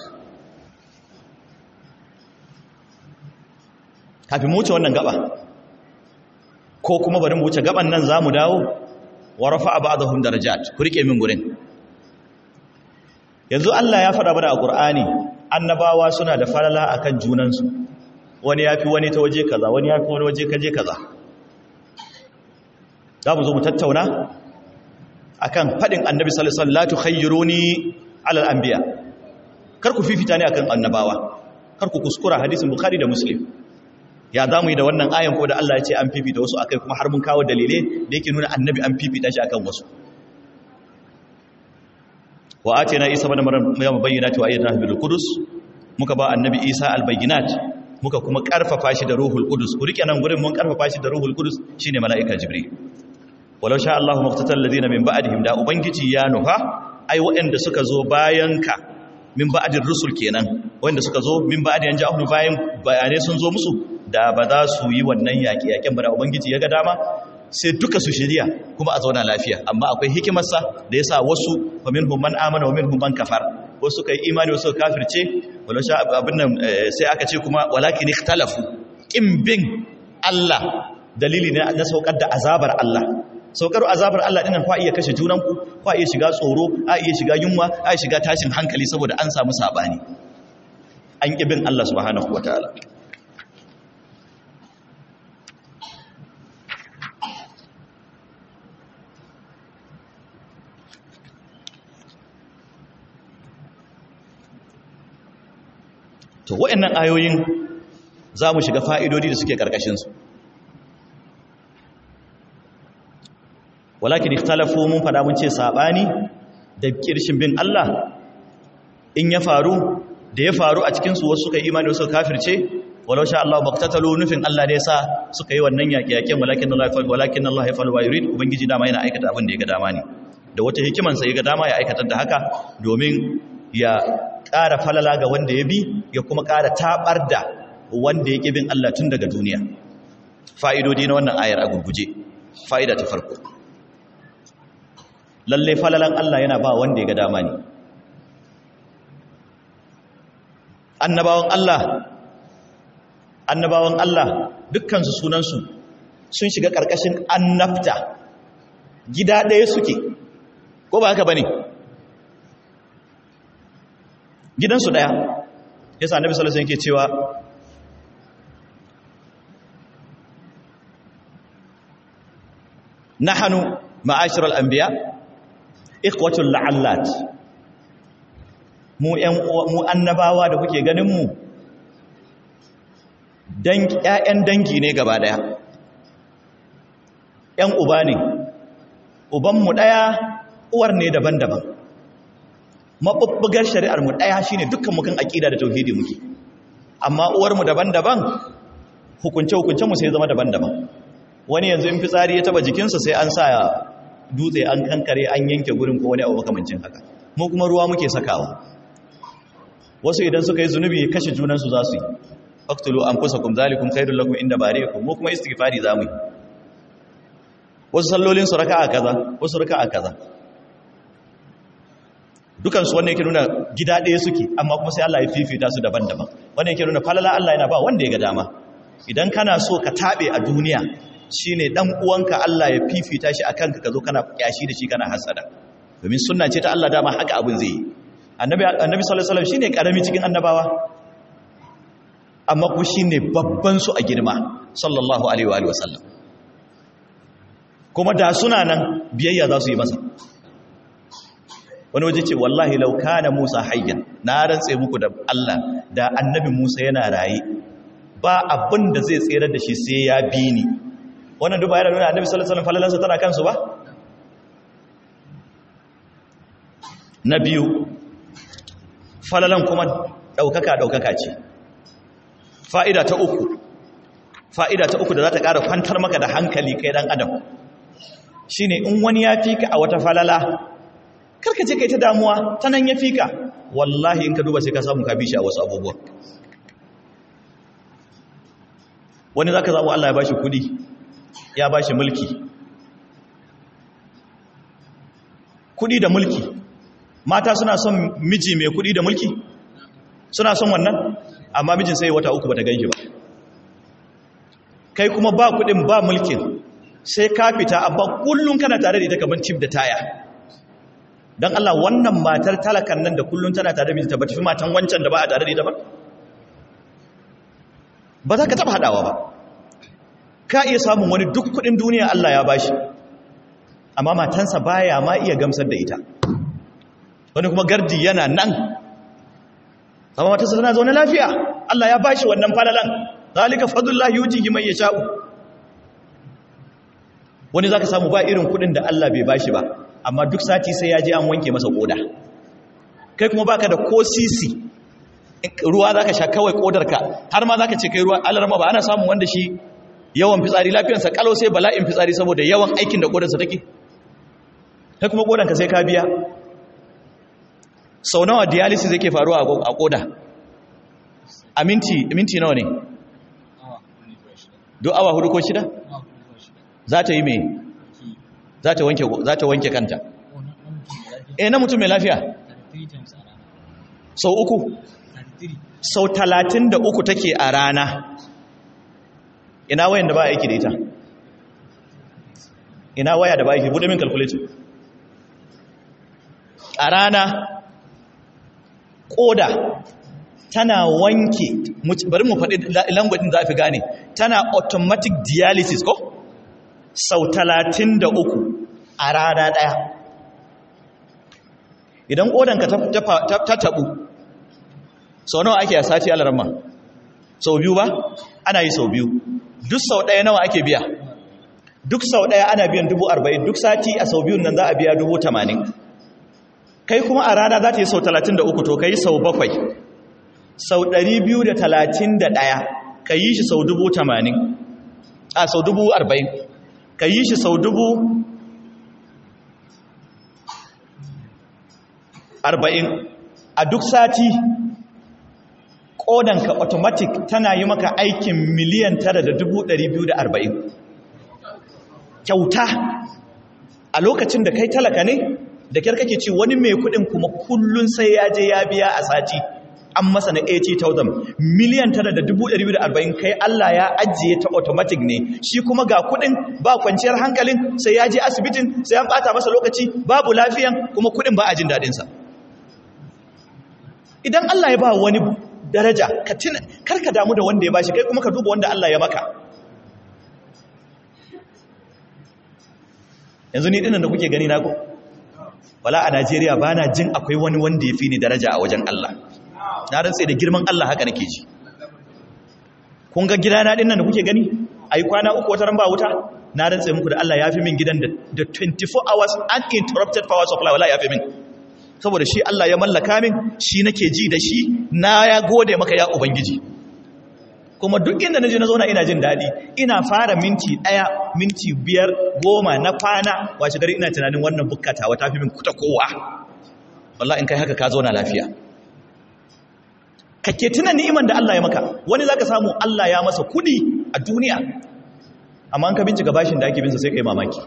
kafin mu wuce wannan gaba ko kuma bari mu wuce gaban nan zamu dawo wa rafa'a ba'dahum darajat ku rike min gurin yanzu Allah ya faɗa mana a Qur'ani annabawa suna da falala akan junansu wani yafi wani ta waje kaza wani yafi wani waje kaje kaza za mu zo mu tattauna akan faɗin annabi sallallahu alaihi wasallam la tukhayyiruni ala al-anbiya kar ku fifita ne akan annabawa kar ku kuskura hadisin bukhari da muslim ya za mu yi da wannan ayan ko da Allah ya ce an fifita wasu akai kuma har mun kawo dalilai da yake nuna annabi an fifita shi akan wasu wa atina isa ibn maryam bayyinati wa ayyadnahu bil qudus muka ba annabi isa al bayyinat muka kuma karfafa shi da ruhul qudus ku rike nan gurin mun karfafa shi da ruhul qudus shine malaika jibril walau sha Allahu maqtatal ladina min ba'dihim da ubangiji ya nufa ai waɗanda suka zo bayan ka min ba'dir rusul kenan wanda suka zo min ba'di an ja'ahum bayan bayanai sun zo musu da ba za su yi wannan yaƙi yaƙen ba da ubangiji ya ga dama sai duka su shirya kuma a zauna lafiya amma akwai hikimarsa da ya sa wasu wa minhum man amana wa minhum man kafar wasu kai imani wasu kafirce wala sha abin nan sai aka ce kuma walakin ikhtalafu kin bin Allah dalili ne na saukar da azabar Allah saukar azabar Allah dinan kwa iya kashe junanku kwa iya shiga tsoro a iya shiga yunwa a iya shiga tashin hankali saboda an samu sabani an ƙi bin Allah subhanahu wataala to wa'annan ayoyin za mu shiga fa'idodi da suke ƙarƙashinsu walakin ikhtalafu mun fada mun ce saɓani da ƙirshin bin Allah in ya faru da ya faru a cikinsu wasu suka imani wasu kafirce walau sha Allah baktatalu nufin Allah da ya sa suka yi wannan yaƙe-yaƙen walakin Allah ya faru walakin Allah ya faru wa yurid ubangiji dama yana aikata abin da ya ga dama ne da wata hikimansa ya ga dama ya aikata da haka domin ya ƙara falala ga wanda ya bi ya kuma ƙara taɓar da wanda ya bin Allah tun daga duniya fa'idodi na wannan ayar a gurguje fa'ida ta farko lalle falalan Allah yana ba wanda ya ga dama ne annabawan Allah annabawan Allah dukkansu sunansu sun shiga ƙarƙashin annabta gida ɗaya suke ko ba haka ba ne gidansu ɗaya ya sa annabi sallallahu alaihi yake cewa nahanu ma'ashiral anbiya ikhwatul la'allat mu ƴan mu annabawa da kuke ganin mu dan ƴaƴan dangi ne gaba daya ƴan uba ne uban mu daya uwar ne daban-daban mabubbugar shari'ar mu daya shine dukkan mu kan aqida da tauhidi muke amma uwar mu daban-daban hukunce hukuncen mu sai zama daban-daban wani yanzu in fitsari ya taba jikinsa sai an sa dutse an kankare an yanke gurin ko wani abu makamancin haka mu kuma ruwa muke sakawa wasu idan suka yi zunubi kashe junansu za su yi faktulu anfusakum zalikum khairul lakum inda bari'ikum mu kuma istighfari zamu yi wasu sallolin su raka'a kaza wasu raka'a kaza dukansu wannan yake nuna gida ɗaya suke amma kuma sai Allah ya fifita su daban-daban wannan yake nuna falala Allah yana ba wanda ya ga dama idan kana so ka taɓe a duniya shine dan uwanka Allah ya fifita shi akan ka zo kana kyashi da shi kana hasada domin sunna ce ta Allah dama haka abin zai yi annabi annabi sallallahu alaihi wasallam shine karami cikin annabawa amma kuma shine babban su a girma sallallahu alaihi wa sallam kuma da suna nan biyayya za su yi masa wani waje ce wallahi lauka na musa hayyan na rantse muku da Allah da annabi musa yana raye ba abin da zai tsere da shi sai ya bi ni wannan duba yana nuna annabi sallallahu alaihi wasallam falalansa tana kansu ba na biyu falalan kuma daukaka daukaka ce fa'ida ta uku fa'ida ta uku da za ta ƙara kwantar maka da hankali kai dan adam shine in wani ya fika a wata falala karka ce kai ta damuwa ta nan ya fika wallahi in ka duba sai ka samu ka bi shi a wasu abubuwa wani za ka samu Allah ya bashi kudi ya bashi mulki kudi da mulki mata suna son miji mai kudi da mulki suna son wannan amma mijin sai wata uku bata ganshi ba kai kuma ba kudin ba mulkin sai ka fita amma kullun kana tare da ita kaman tip da taya don Allah wannan matar talakan nan da kullun tana tare da mijinta ba tafi matan wancan da ba a tare da ita ba ba za ka taba haɗawa ba ka iya samun wani duk kudin duniya Allah ya bashi amma matansa baya ma iya gamsar da ita wani kuma gardi yana nan amma matarsa tana zaune lafiya Allah ya bashi wannan falalan zalika fadlullahi yutihi man yasha'u wani zaka samu ba irin kudin da Allah bai bashi ba amma duk sati sai ya je an wanke masa koda kai kuma baka da ko sisi ruwa zaka sha kawai kodarka har ma zaka ce kai ruwa alarma ba ana samun wanda shi yawan fitsari lafiyarsa kalau sai bala'in fitsari saboda yawan aikin da kodarsa take kai kuma kodanka sai ka biya sau nawa dialysis yake faruwa a koda a minti minti nawa ne do awa hudu ko shida za ta yi mai za ta wanke za ta wanke kanta eh na mutum mai lafiya sau uku sau talatin da uku take a rana ina wayan da ba aiki da ita ina waya da ba aiki bude min calculator a rana koda tana wanke bari mu faɗi langwadin za fi gane tana automatic dialysis ko sau talatin da uku a rana ɗaya idan kodanka ta taɓu sau nawa ake a sati alarma sau biyu ba ana yi sau biyu duk sau ɗaya nawa ake biya duk sau ɗaya ana biyan dubu arba'in duk sati a sau biyun nan za a biya dubu tamanin kai kuma a rana za ta yi sau talatin da uku to ka yi sau bakwai sau ɗari biyu da talatin da ɗaya ka yi shi sau dubu tamanin a sau dubu arba'in ka yi shi sau dubu arba'in a duk sati ƙodanka automatic tana yi maka aikin miliyan tara da dubu ɗari biyu da arba'in kyauta a lokacin da kai talaka ne da kyar kake ci wani mai kudin kuma kullun sai ya je ya biya a sati an masa na 80,000 miliyan tara da dubu ɗari da arba'in kai Allah ya ajiye ta automatic ne shi kuma ga kudin ba kwanciyar hankalin sai ya je asibitin sai an bata masa lokaci babu lafiyan kuma kudin ba a jin daɗinsa idan Allah ya ba wani daraja ka tuna karka damu da wanda ya bashi kai kuma ka duba wanda Allah ya maka yanzu ni dinnan da kuke gani na ko wala a Najeriya ba na jin akwai wani wanda ya fi ni daraja a wajen Allah na rantse da girman Allah haka nake ji kun ga gidana din nan da kuke gani ai kwana uku wata ran ba wuta na rantse muku da Allah ya fi min gidan da 24 hours uninterrupted power supply wala ya fi min saboda shi Allah ya mallaka min shi nake ji da shi na ya gode maka ya ubangiji kuma duk inda naje na zo na ina jin daɗi ina fara minti ɗaya minti biyar goma na kwana wace gari ina tunanin wannan bukkatawa ta fi min kuta kowa wallah in kai haka ka zo na lafiya kake tuna ni'iman da Allah ya maka wani zaka samu Allah ya masa kudi a duniya amma an ka bincika bashin da ake binsa sai kai mamaki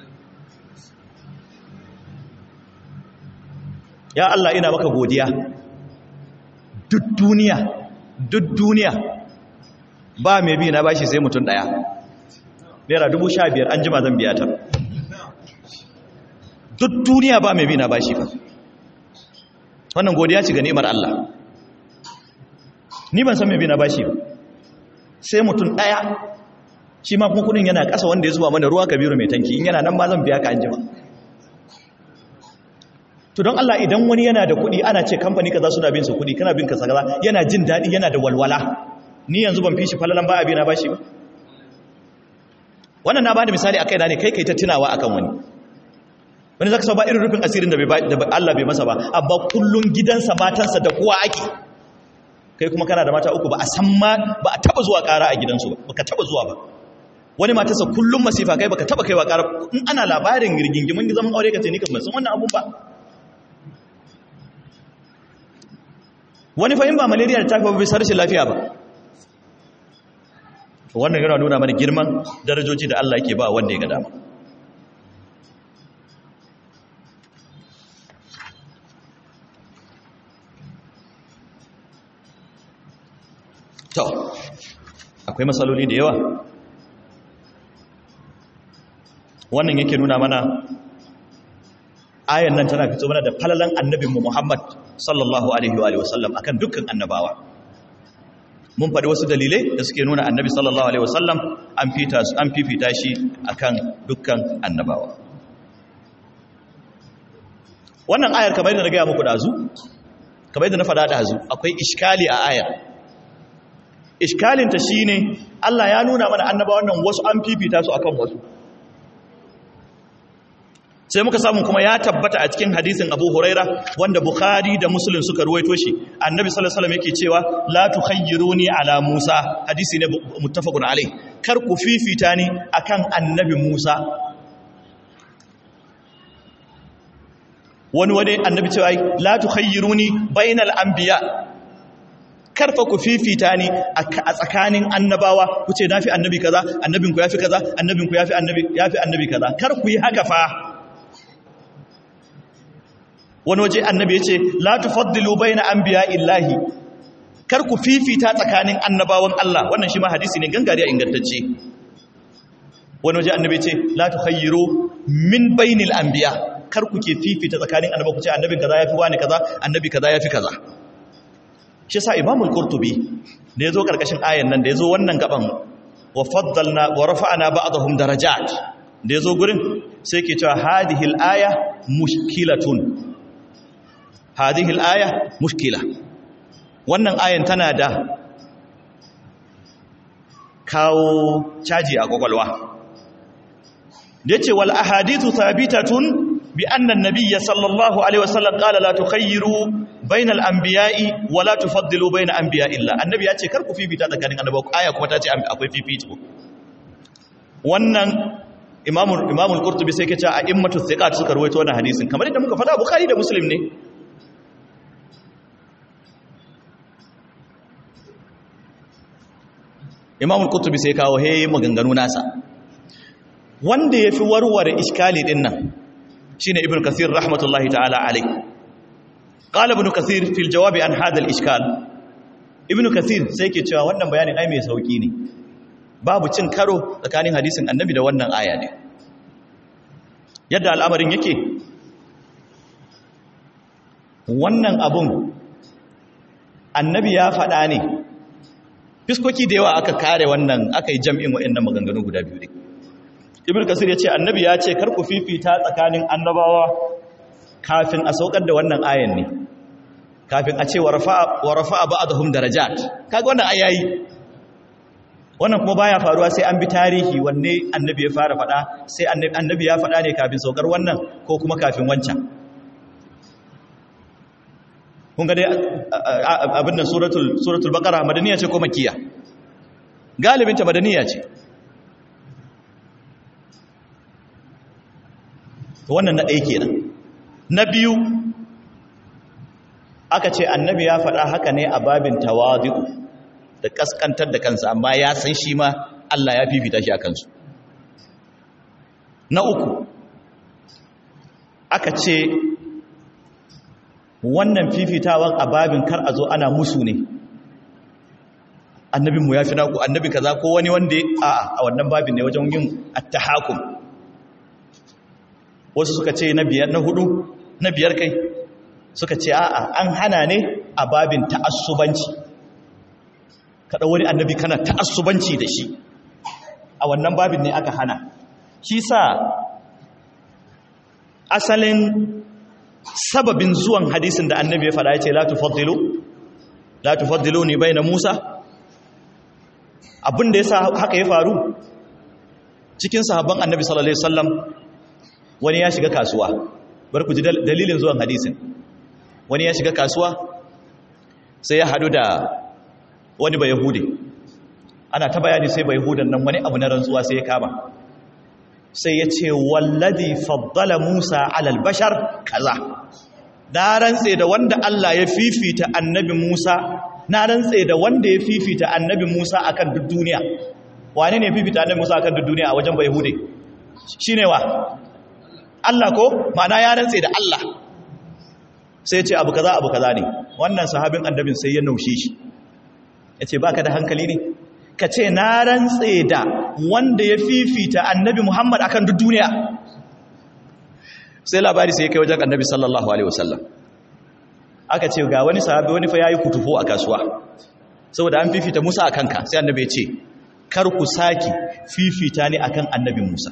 ya Allah ina maka godiya duk duniya duk duniya ba mai bi na bashi sai mutum daya naira dubu sha biyar an jima zan biya ta duk duniya ba mai bi na bashi ba wannan godiya ci ga ni'imar Allah ni ban san mai bi na bashi ba sai mutum daya shi ma kuma kudin yana ƙasa wanda ya zuba mana ruwa kabiru mai tanki in yana nan ma zan biya ka anjima to don Allah idan wani yana da kudi ana ce kamfani kaza suna bin su kudi kana bin ka kaza yana jin daɗi yana da walwala ni yanzu ban fi shi falalan ba abi na bashi ba wannan na bada misali akai na ne kai kai ta tunawa akan wani wani zaka ba irin rufin asirin da Allah bai masa ba amma kullun gidansa matansa da kowa ake kai kuma kana da mata uku ba a san ma ba a taba zuwa ƙara a gidansu ba baka taba zuwa ba wani matarsa kullum masifa kai baka taba kaiwa ƙara in ana labarin rigingimin zaman aure ka ce ni kan ban san wannan abun ba wani fa in ba malaria da tafi ba bisa rashin lafiya ba wannan yana nuna mana girman darajoji da Allah yake ba wanda ya ga dama to akwai matsaloli da yawa wannan yake nuna mana ayan nan tana fito mana da falalan annabinmu Muhammad sallallahu alaihi wa sallam akan dukkan annabawa mun faɗi wasu dalilai da suke nuna annabi sallallahu alaihi wa sallam an fita an fifita shi akan dukkan annabawa wannan ayar kamar yadda na gaya muku dazu kamar yadda na faɗa dazu akwai iskali a ayar iskalinta shi ne Allah ya nuna mana annaba wannan wasu an fifita su akan wasu sai muka samu kuma ya tabbata a cikin hadisin Abu Huraira wanda Bukhari da Muslim suka ruwaito shi Annabi sallallahu alaihi wasallam yake cewa la tukhayyiruni ala Musa hadisi ne muttafaqun alai kar ku fifita ni akan Annabi Musa wani wani Annabi cewa la tukhayyiruni bainal anbiya karfa ku fifita ni a tsakanin annabawa ku ce nafi annabi kaza annabinku yafi kaza annabinku yafi annabi yafi annabi kaza kar ku yi haka fa wani waje annabi ya ce la tufaddilu baina anbiya illahi kar ku fifita tsakanin annabawan Allah wannan shi ma hadisi ne gangare a ingantacce wani waje annabi ya ce la tukhayyiru min bainil anbiya kar ku ke fifita tsakanin annabawa ku ce annabin kaza yafi wani kaza annabi kaza yafi kaza shi sa imamul qurtubi da yazo karkashin ayan nan da yazo wannan gaban wa faddalna wa rafa'na ba'dahum darajat da yazo gurin sai ke cewa hadhihi al-aya mushkilatun hadhihi al-aya mushkila wannan ayan tana da kawo caji a kwakwalwa da yace wal ahadithu thabitatun bi anna an-nabiyya sallallahu alaihi wasallam qala la tukhayyiru bayna al-anbiya'i wa la tufaddilu bayna anbiya'i illa annabi ya ce kar ku fifita tsakanin annabawa aya kuma ta ce akwai fifito wannan imamu imamu al-qurtubi sai ke ce a immatu thiqat suka rawaito wannan hadisin kamar yadda muka faɗa bukhari da muslim ne imamu al-qurtubi sai kawo he maganganu nasa wanda yafi warware iskali din nan shine ibn kathir rahmatullahi ta'ala alayhi qala ibn kathir fil jawab an hadha al ishkal ibn kathir sai ke cewa wannan bayanin ai mai sauki ne babu cin karo tsakanin hadisin annabi da wannan aya ne yadda al'amarin yake wannan abun annabi ya faɗa ne fiskoki da yawa aka kare wannan aka yi jam'in waɗannan maganganu guda biyu ne ibn kasir ya ce annabi ya ce kar ku fifita tsakanin annabawa kafin a saukar da wannan ayan ne kafin a ce wa rafa'a ba'dhum darajat kaga wannan ayayi wannan kuma baya faruwa sai an bi tarihi wanne annabi ya fara fada sai annabi ya fada ne kafin saukar wannan ko kuma kafin wancan kun ga dai abin nan suratul suratul baqara madaniya ce ko makkiya galibin ta madaniya ce wannan na ɗaya kenan na biyu aka ce annabi ya faɗa haka ne a babin tawadu da kaskantar da kansa amma ya san shi ma Allah ya fifita shi a kansu na uku aka ce wannan fifitawan a babin kar a zo ana musu ne annabinmu ya fi naku annabi kaza ko wani wanda a a wannan babin ne wajen yin attahakum wasu suka ce na biyar na hudu na biyar kai suka ce a'a an hana ne a babin ta'assubanci kada wani annabi kana ta'assubanci da shi a wannan babin ne aka hana shi sa asalin sababin zuwan hadisin da annabi ya faɗa ya ce la tufaddilu la tufaddilu ni bayna Musa abin da yasa haka ya faru cikin sahabban annabi sallallahu alaihi wasallam wani ya shiga kasuwa bar ku ji dalilin zuwan hadisin wani ya shiga kasuwa sai ya hadu da wani ba yahudi ana ta bayani sai ba yahudan nan wani abu na rantsuwa sai ya kama sai ya ce wallazi faddala Musa alal bashar kaza na rantse da wanda Allah ya fifita annabi Musa na rantse da wanda ya fifita annabi Musa akan duk duniya wane ne fifita annabi Musa akan duk duniya a wajen Bayahude shine wa Allah ko ma'ana ya rantse da Allah sai ya ce abu kaza abu kaza ne wannan sahabin annabin sai ya naushe shi yace baka da hankali ne ka ce na rantse da wanda ya fifita annabi Muhammad akan duk duniya sai labari sai ya kai wajen annabi sallallahu alaihi wasallam aka ce ga wani sahabi wani fa yayi kutufo a kasuwa saboda an fifita Musa akan ka sai annabi ya ce kar ku saki fifita ni akan annabi Musa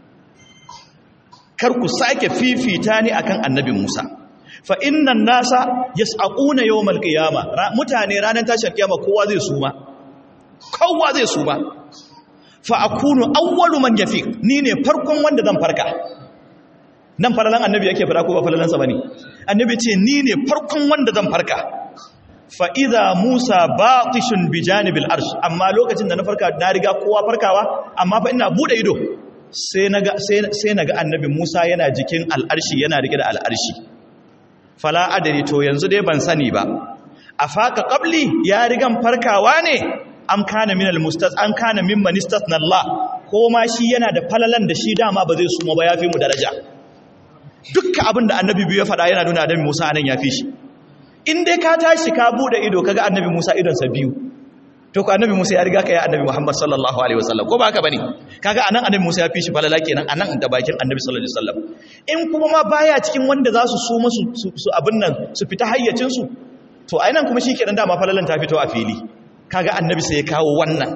kar ku sake fifita ni akan annabi Musa fa innan nasa yas'aquna yawmal qiyamah mutane ranar tashin kiyama kowa zai suma kowa zai suma fa akunu awwalu man yafiq ni ne farkon wanda zan farka nan falalan annabi yake fara ko ba falalansa bane annabi ce ni ne farkon wanda zan farka fa idza musa baqishun bi janibil arsh amma lokacin da na farka na riga kowa farkawa amma fa ina bude ido sai naga sai sai naga annabi musa yana jikin al'arshi yana rike da al'arshi fala adari to yanzu dai ban sani ba afaka qabli ya rigan farkawa ne am kana minal mustas an kana mimman istasna Allah ko ma shi yana da falalan da shi dama ba zai suma ba yafi mu daraja dukkan abin da annabi biyu ya faɗa yana nuna annabi Musa anan yafi shi in dai ka tashi ka bude ido kaga annabi Musa idon sa biyu to ko annabi Musa ya riga ka ya annabi Muhammad sallallahu alaihi wasallam ko ba haka bane kaga anan annabi Musa ya fi shi falala kenan anan da bakin annabi sallallahu alaihi wasallam in kuma ma baya cikin wanda za su suma su su abin nan su fita hayyacin su to ainan kuma shi kenan dama falalan ta fito a fili kaga annabi sai ya kawo wannan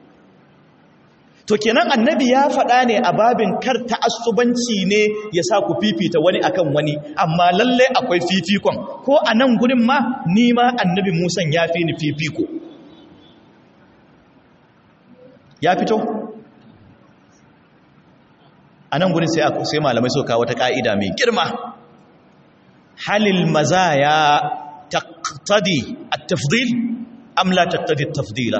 to kenan annabi ya faɗa ne a babin kar ta'assubanci ne ya sa ku fifita wani akan wani amma lalle akwai fifikon ko a nan gurin ma ni ma annabi musan ya fi ni fifiko ya fito a nan gurin sai sai malamai suka kawo ta ka'ida mai girma halil mazaya taqtadi at-tafdil am la taqtadi at-tafdila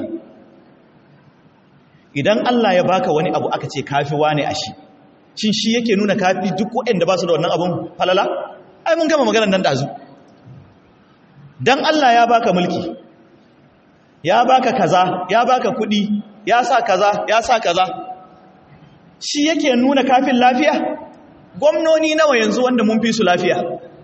idan Allah ya baka wani abu aka ce kafi wane a shi shin shi yake nuna kafi duk waɗanda ba su da wannan abun falala ai mun gama maganar nan dazu dan Allah ya baka mulki ya baka kaza ya baka kuɗi ya sa kaza ya sa kaza shi yake nuna kafin lafiya gwamnoni nawa yanzu wanda mun fi su lafiya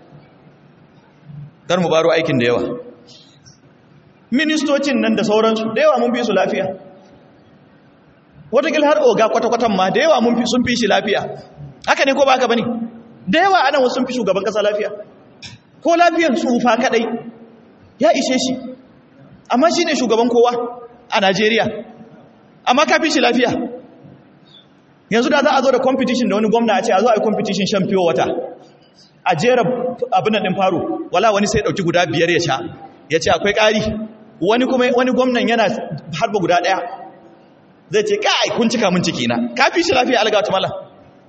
dar mu baro aikin da yawa ministocin nan da sauransu da yawa mun fi su lafiya watakil har oga kwata-kwatan ma da yawa sun fi shi lafiya haka ne ko ba haka ba ne da yawa anan wasu sun fi shugaban kasa lafiya ko lafiyan tsufa kadai ya ishe shi amma shi ne shugaban kowa a najeriya amma ka fi shi lafiya yanzu da za a zo da competition da wani gwamna a ce a zo a yi competition shan fiye wata a jera abin da ɗin faru wala wani sai ɗauki guda biyar ya sha ya ce akwai ƙari wani kuma wani gwamnan yana harba guda ɗaya zai ce kai kun cika mun ciki na ka fi shi lafiya alga ta mala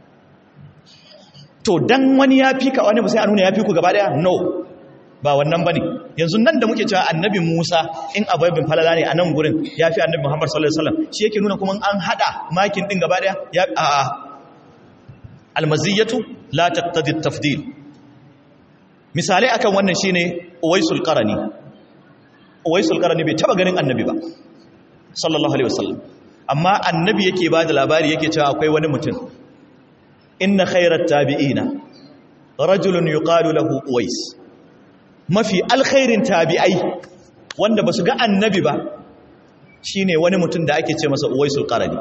to dan wani ya fi ka wani sai a nuna ya fi ku gaba daya no ba wannan bane yanzu nan da muke cewa annabi Musa in abaibin falala ne a nan gurin ya fi annabi Muhammad sallallahu alaihi wasallam shi yake nuna kuma an hada makin din gaba daya ya a a almaziyatu la taqtadi tafdil misali akan wannan shine uwaisul qarani uwaisul qarani bai taba ganin annabi ba sallallahu alaihi wasallam amma annabi yake ba da labari yake cewa akwai wani mutum inna khairat tabi'ina rajulun yuqalu lahu uwais mafi alkhairin tabi'ai wanda basu ga annabi ba shine wani mutum da ake ce masa uwaisul qarani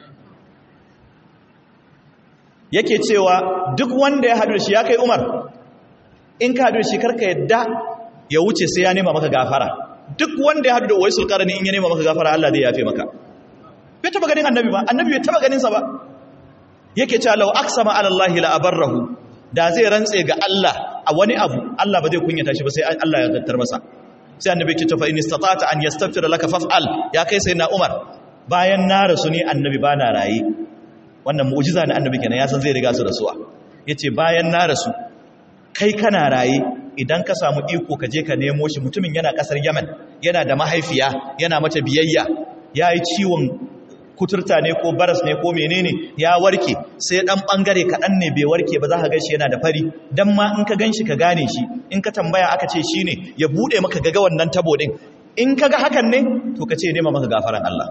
yake cewa duk wanda ya hadu shi ya kai umar in ka hadu shi karka yadda ya wuce sai ya nema maka gafara duk wanda ya hadu da uwaisul qarani in ya nema maka gafara Allah zai yafe maka bai taba ganin annabi ba annabi bai taba ganin sa ba yake cewa law aqsama ala Allah la abarrahu da zai rantse ga Allah a wani abu Allah ba zai kunyata shi ba sai Allah ya dattar masa sai annabi ke cewa in istata'ta an yastaghfira laka faf'al ya kai sai na Umar bayan na rasu ne annabi bana rayi wannan mu'jiza ne annabi kenan ya san zai riga su rasuwa yace bayan na rasu kai kana raye idan ka samu iko ka je ka nemo shi mutumin yana kasar Yemen yana da mahaifiya yana mata biyayya yayi ciwon kuturta ne ko baras ne ko menene ya warke sai dan bangare kadan ne bai warke ba za ka ganshi yana da fari dan ma in ka ganshi ka gane shi in ka tambaya aka ce shine ya bude maka gaga wannan tabo din in kaga hakan ne to ka ce nema maka gafaran Allah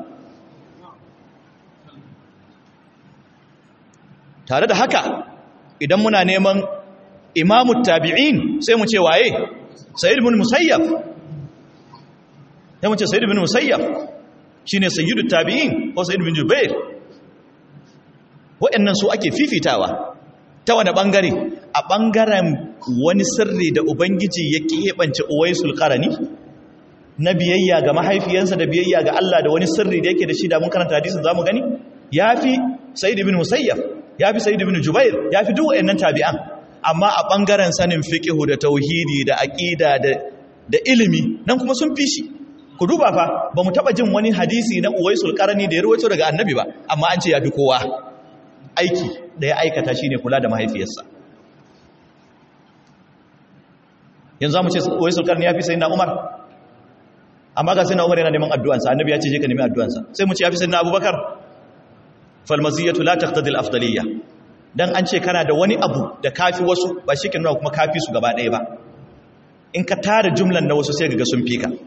tare da haka idan muna neman imamu tabi'in sai mu ce waye sayyid ibn musayyab sai mu ce sayyid ibn musayyab shine sayyidu tabi'in ko sayyid ibn jubair waɗannan su ake fifitawa ta wani bangare a bangaren wani sirri da ubangiji ya keɓance uwaisul qarani na biyayya ga mahaifiyarsa da biyayya ga Allah da wani sirri da yake da shi da mun karanta hadisin zamu gani yafi sayyid ibn musayyab yafi sayyid ibn jubair yafi duk waɗannan tabi'an amma a ɓangaren sanin fiƙihu da tauhidi da aƙida da ilimi nan kuma sun fi shi ku duba fa ba mu taɓa jin wani hadisi na uwaisul ƙarani da ya rawaito daga annabi ba amma an ce ya fi kowa aiki da ya aikata shi ne kula da mahaifiyarsa yanzu za mu ce uwaisul ƙarani ya fi sai na umar amma ga sai na umar yana neman addu'ansa annabi ya ce je ka nemi addu'ansa sai mu ce ya fi sai na abubakar falmaziyatu la taqtadi al-afdaliyya dan an ce kana da wani abu da kafi wasu ba shi ke nuna kuma kafi su gaba ɗaya ba in ka tara jumlan na wasu sai ga sun fi ka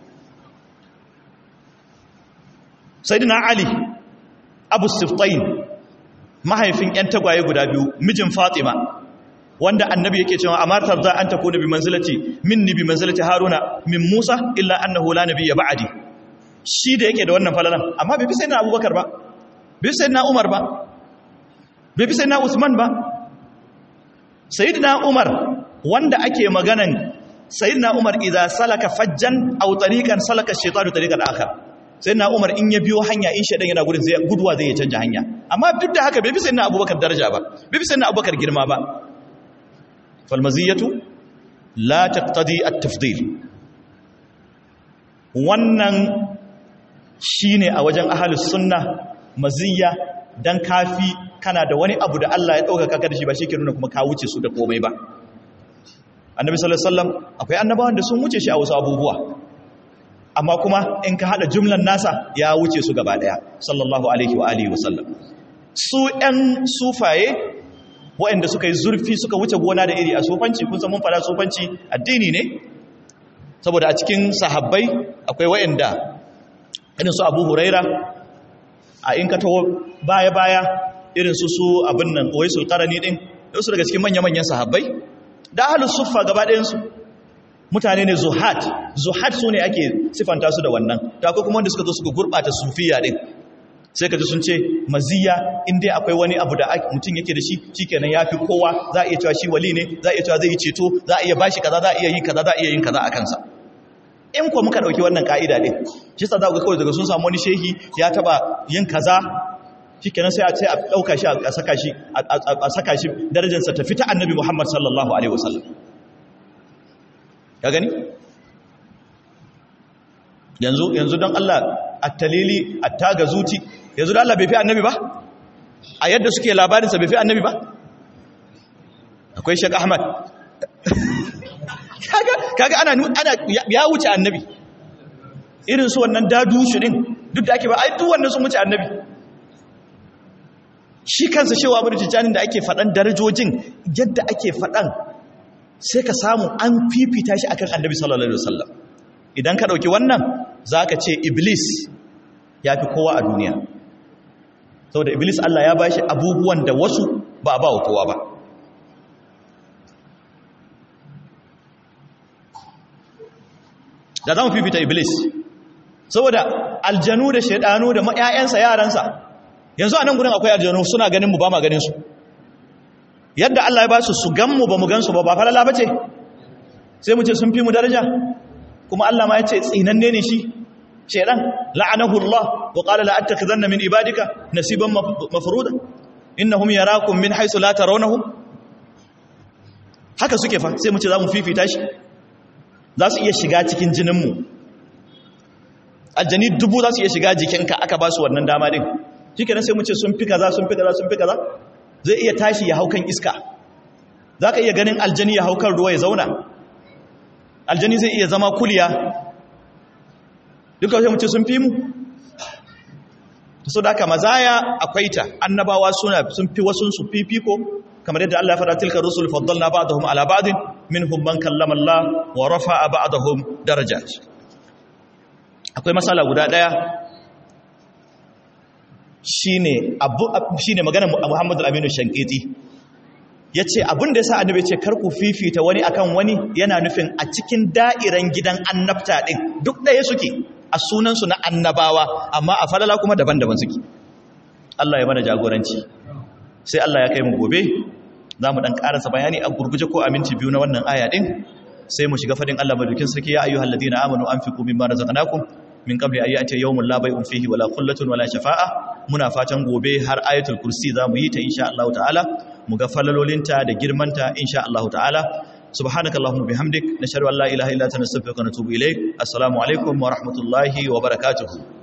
sayyidina ali abu siftain mahaifin yan tagwaye guda biyu mijin fatima wanda annabi yake cewa amatar za an takuna bi manzilati minni bi manzilati haruna min musa illa annahu la nabiyya ba'di shi da yake da wannan falalan amma bai fi sayyidina abubakar ba bai fi sayyidina umar ba bai fi sayyidina usman ba sayyidina umar wanda ake maganan sayyidina umar idza salaka fajjan aw tariqan salaka ash-shaytanu tariqan akhar sayyidina umar in ya biyo hanya in shedan yana gudun zai guduwa zai canja hanya amma duk da haka bai fi sayyidina abubakar daraja ba bai fi sayyidina abubakar girma ba fal maziyatu la taqtadi at-tafdil wannan shine a wajen ahlus sunna maziyya dan kafi kana da wani abu da Allah ya ɗaukaka ka da shi ba shi ke nuna kuma ka wuce su da komai ba annabi sallallahu alaihi wasallam akwai annabawan da sun wuce shi a wasu abubuwa amma kuma in ka hada jumlan nasa ya wuce su gaba daya sallallahu alaihi wa alihi wasallam su ɗan sufaye waɗanda suka yi zurfi suka wuce gona da iri a sufanci kun san mun fara sufanci addini ne saboda a cikin sahabbai akwai waɗanda irin su Abu Huraira a in ka taho baya-baya irin su su abin nan wai su karani din su daga cikin manya-manyan sahabbai da ahlus suffa gaba ɗayansu mutane ne zuhat zuhat su ne ake sifanta su da wannan ta akwai kuma wanda suka zo suka gurɓata sufiya din sai ka ji sun ce maziya in dai akwai wani abu da mutum yake da shi shikenan ya fi kowa za a iya cewa shi wali ne za a iya cewa zai yi ceto za a iya bashi kaza za a iya yin kaza za a iya yin kaza a kansa in kuwa muka ɗauki wannan ka'ida ɗin shi sa za ku kawai daga sun samu wani shehi ya taɓa yin kaza shi kenan sai a ce a ɗauka shi a saka shi a saka shi darajarsa ta fita annabi muhammad sallallahu alaihi wasallam ya gani yanzu yanzu don allah a talili a taga zuci yanzu don allah bai fi annabi ba a yadda suke labarinsa bai fi annabi ba akwai shek ahmad kaga ana ana ya wuce annabi irin su wannan dadu shi din duk da ake ba ai duk wannan sun wuce annabi shi kansa shewa abu da da ake faɗan darajojin yadda ake faɗan sai ka samu an fifita shi akan annabi sallallahu alaihi wasallam idan ka ɗauki wannan zaka ce iblis ya fi kowa a duniya saboda iblis Allah ya bashi abubuwan da wasu ba a ba wa kowa ba da za mu fifita iblis saboda aljanu da shaidanu da ƴaƴansa yaransa yanzu a nan gudun akwai aljanu suna ganin mu ba ma ganin su yadda Allah ya ba su su gan mu ba mu gan su ba ba falala ba ce sai mu ce sun fi mu daraja kuma Allah ma ya ce tsinanne ne shi shedan la'anahu Allah wa qala la attakhidhanna min ibadika nasiban mafruda innahum yarakum min haythu la tarawnahum haka suke fa sai mu ce za mu fifita shi za su iya shiga cikin jininmu aljani dubu za su iya shiga jikinka aka ba su wannan dama din shi kenan sai mu ce sun fi kaza sun fi kaza sun fi kaza zai iya tashi ya hau kan iska za ka iya ganin aljani ya hau kan ruwa ya zauna aljani zai iya zama kuliya duka sai mu ce sun fi mu so da aka mazaya akwai ta annabawa suna sun fi wasu su fifiko kamar yadda Allah ya faɗa tilka rusul faddalna ba'dahum ala ba'din minhum man kallama Allah wa rafa'a ba'dahum darajat akwai masala guda daya shine abu shine maganar Muhammad al-Aminu Shankiti yace abin da yasa annabi yace kar ku fifita wani akan wani yana nufin a cikin da'iran gidan annabta din duk daya suke a sunan su na annabawa amma a falala kuma daban-daban suke Allah ya mana jagoranci sai Allah ya kai mu gobe za mu ɗan ƙarasa bayani a gurguje ko aminci biyu na wannan aya ɗin sai mu shiga fadin Allah madaukin sarki ya ayyuhal ladina amanu anfiqu mimma razaqnakum min qabli an ya'tiya yawmun la bay'un fihi wala qullatun wala shafa'a muna fatan gobe har ayatul kursi za mu yi ta insha Allah ta'ala mu ga falalolinta da girmanta insha Allah ta'ala subhanakallahumma bihamdik nashhadu an la ilaha illa anta nastaghfiruka wa natubu ilaik assalamu alaikum wa rahmatullahi wa barakatuh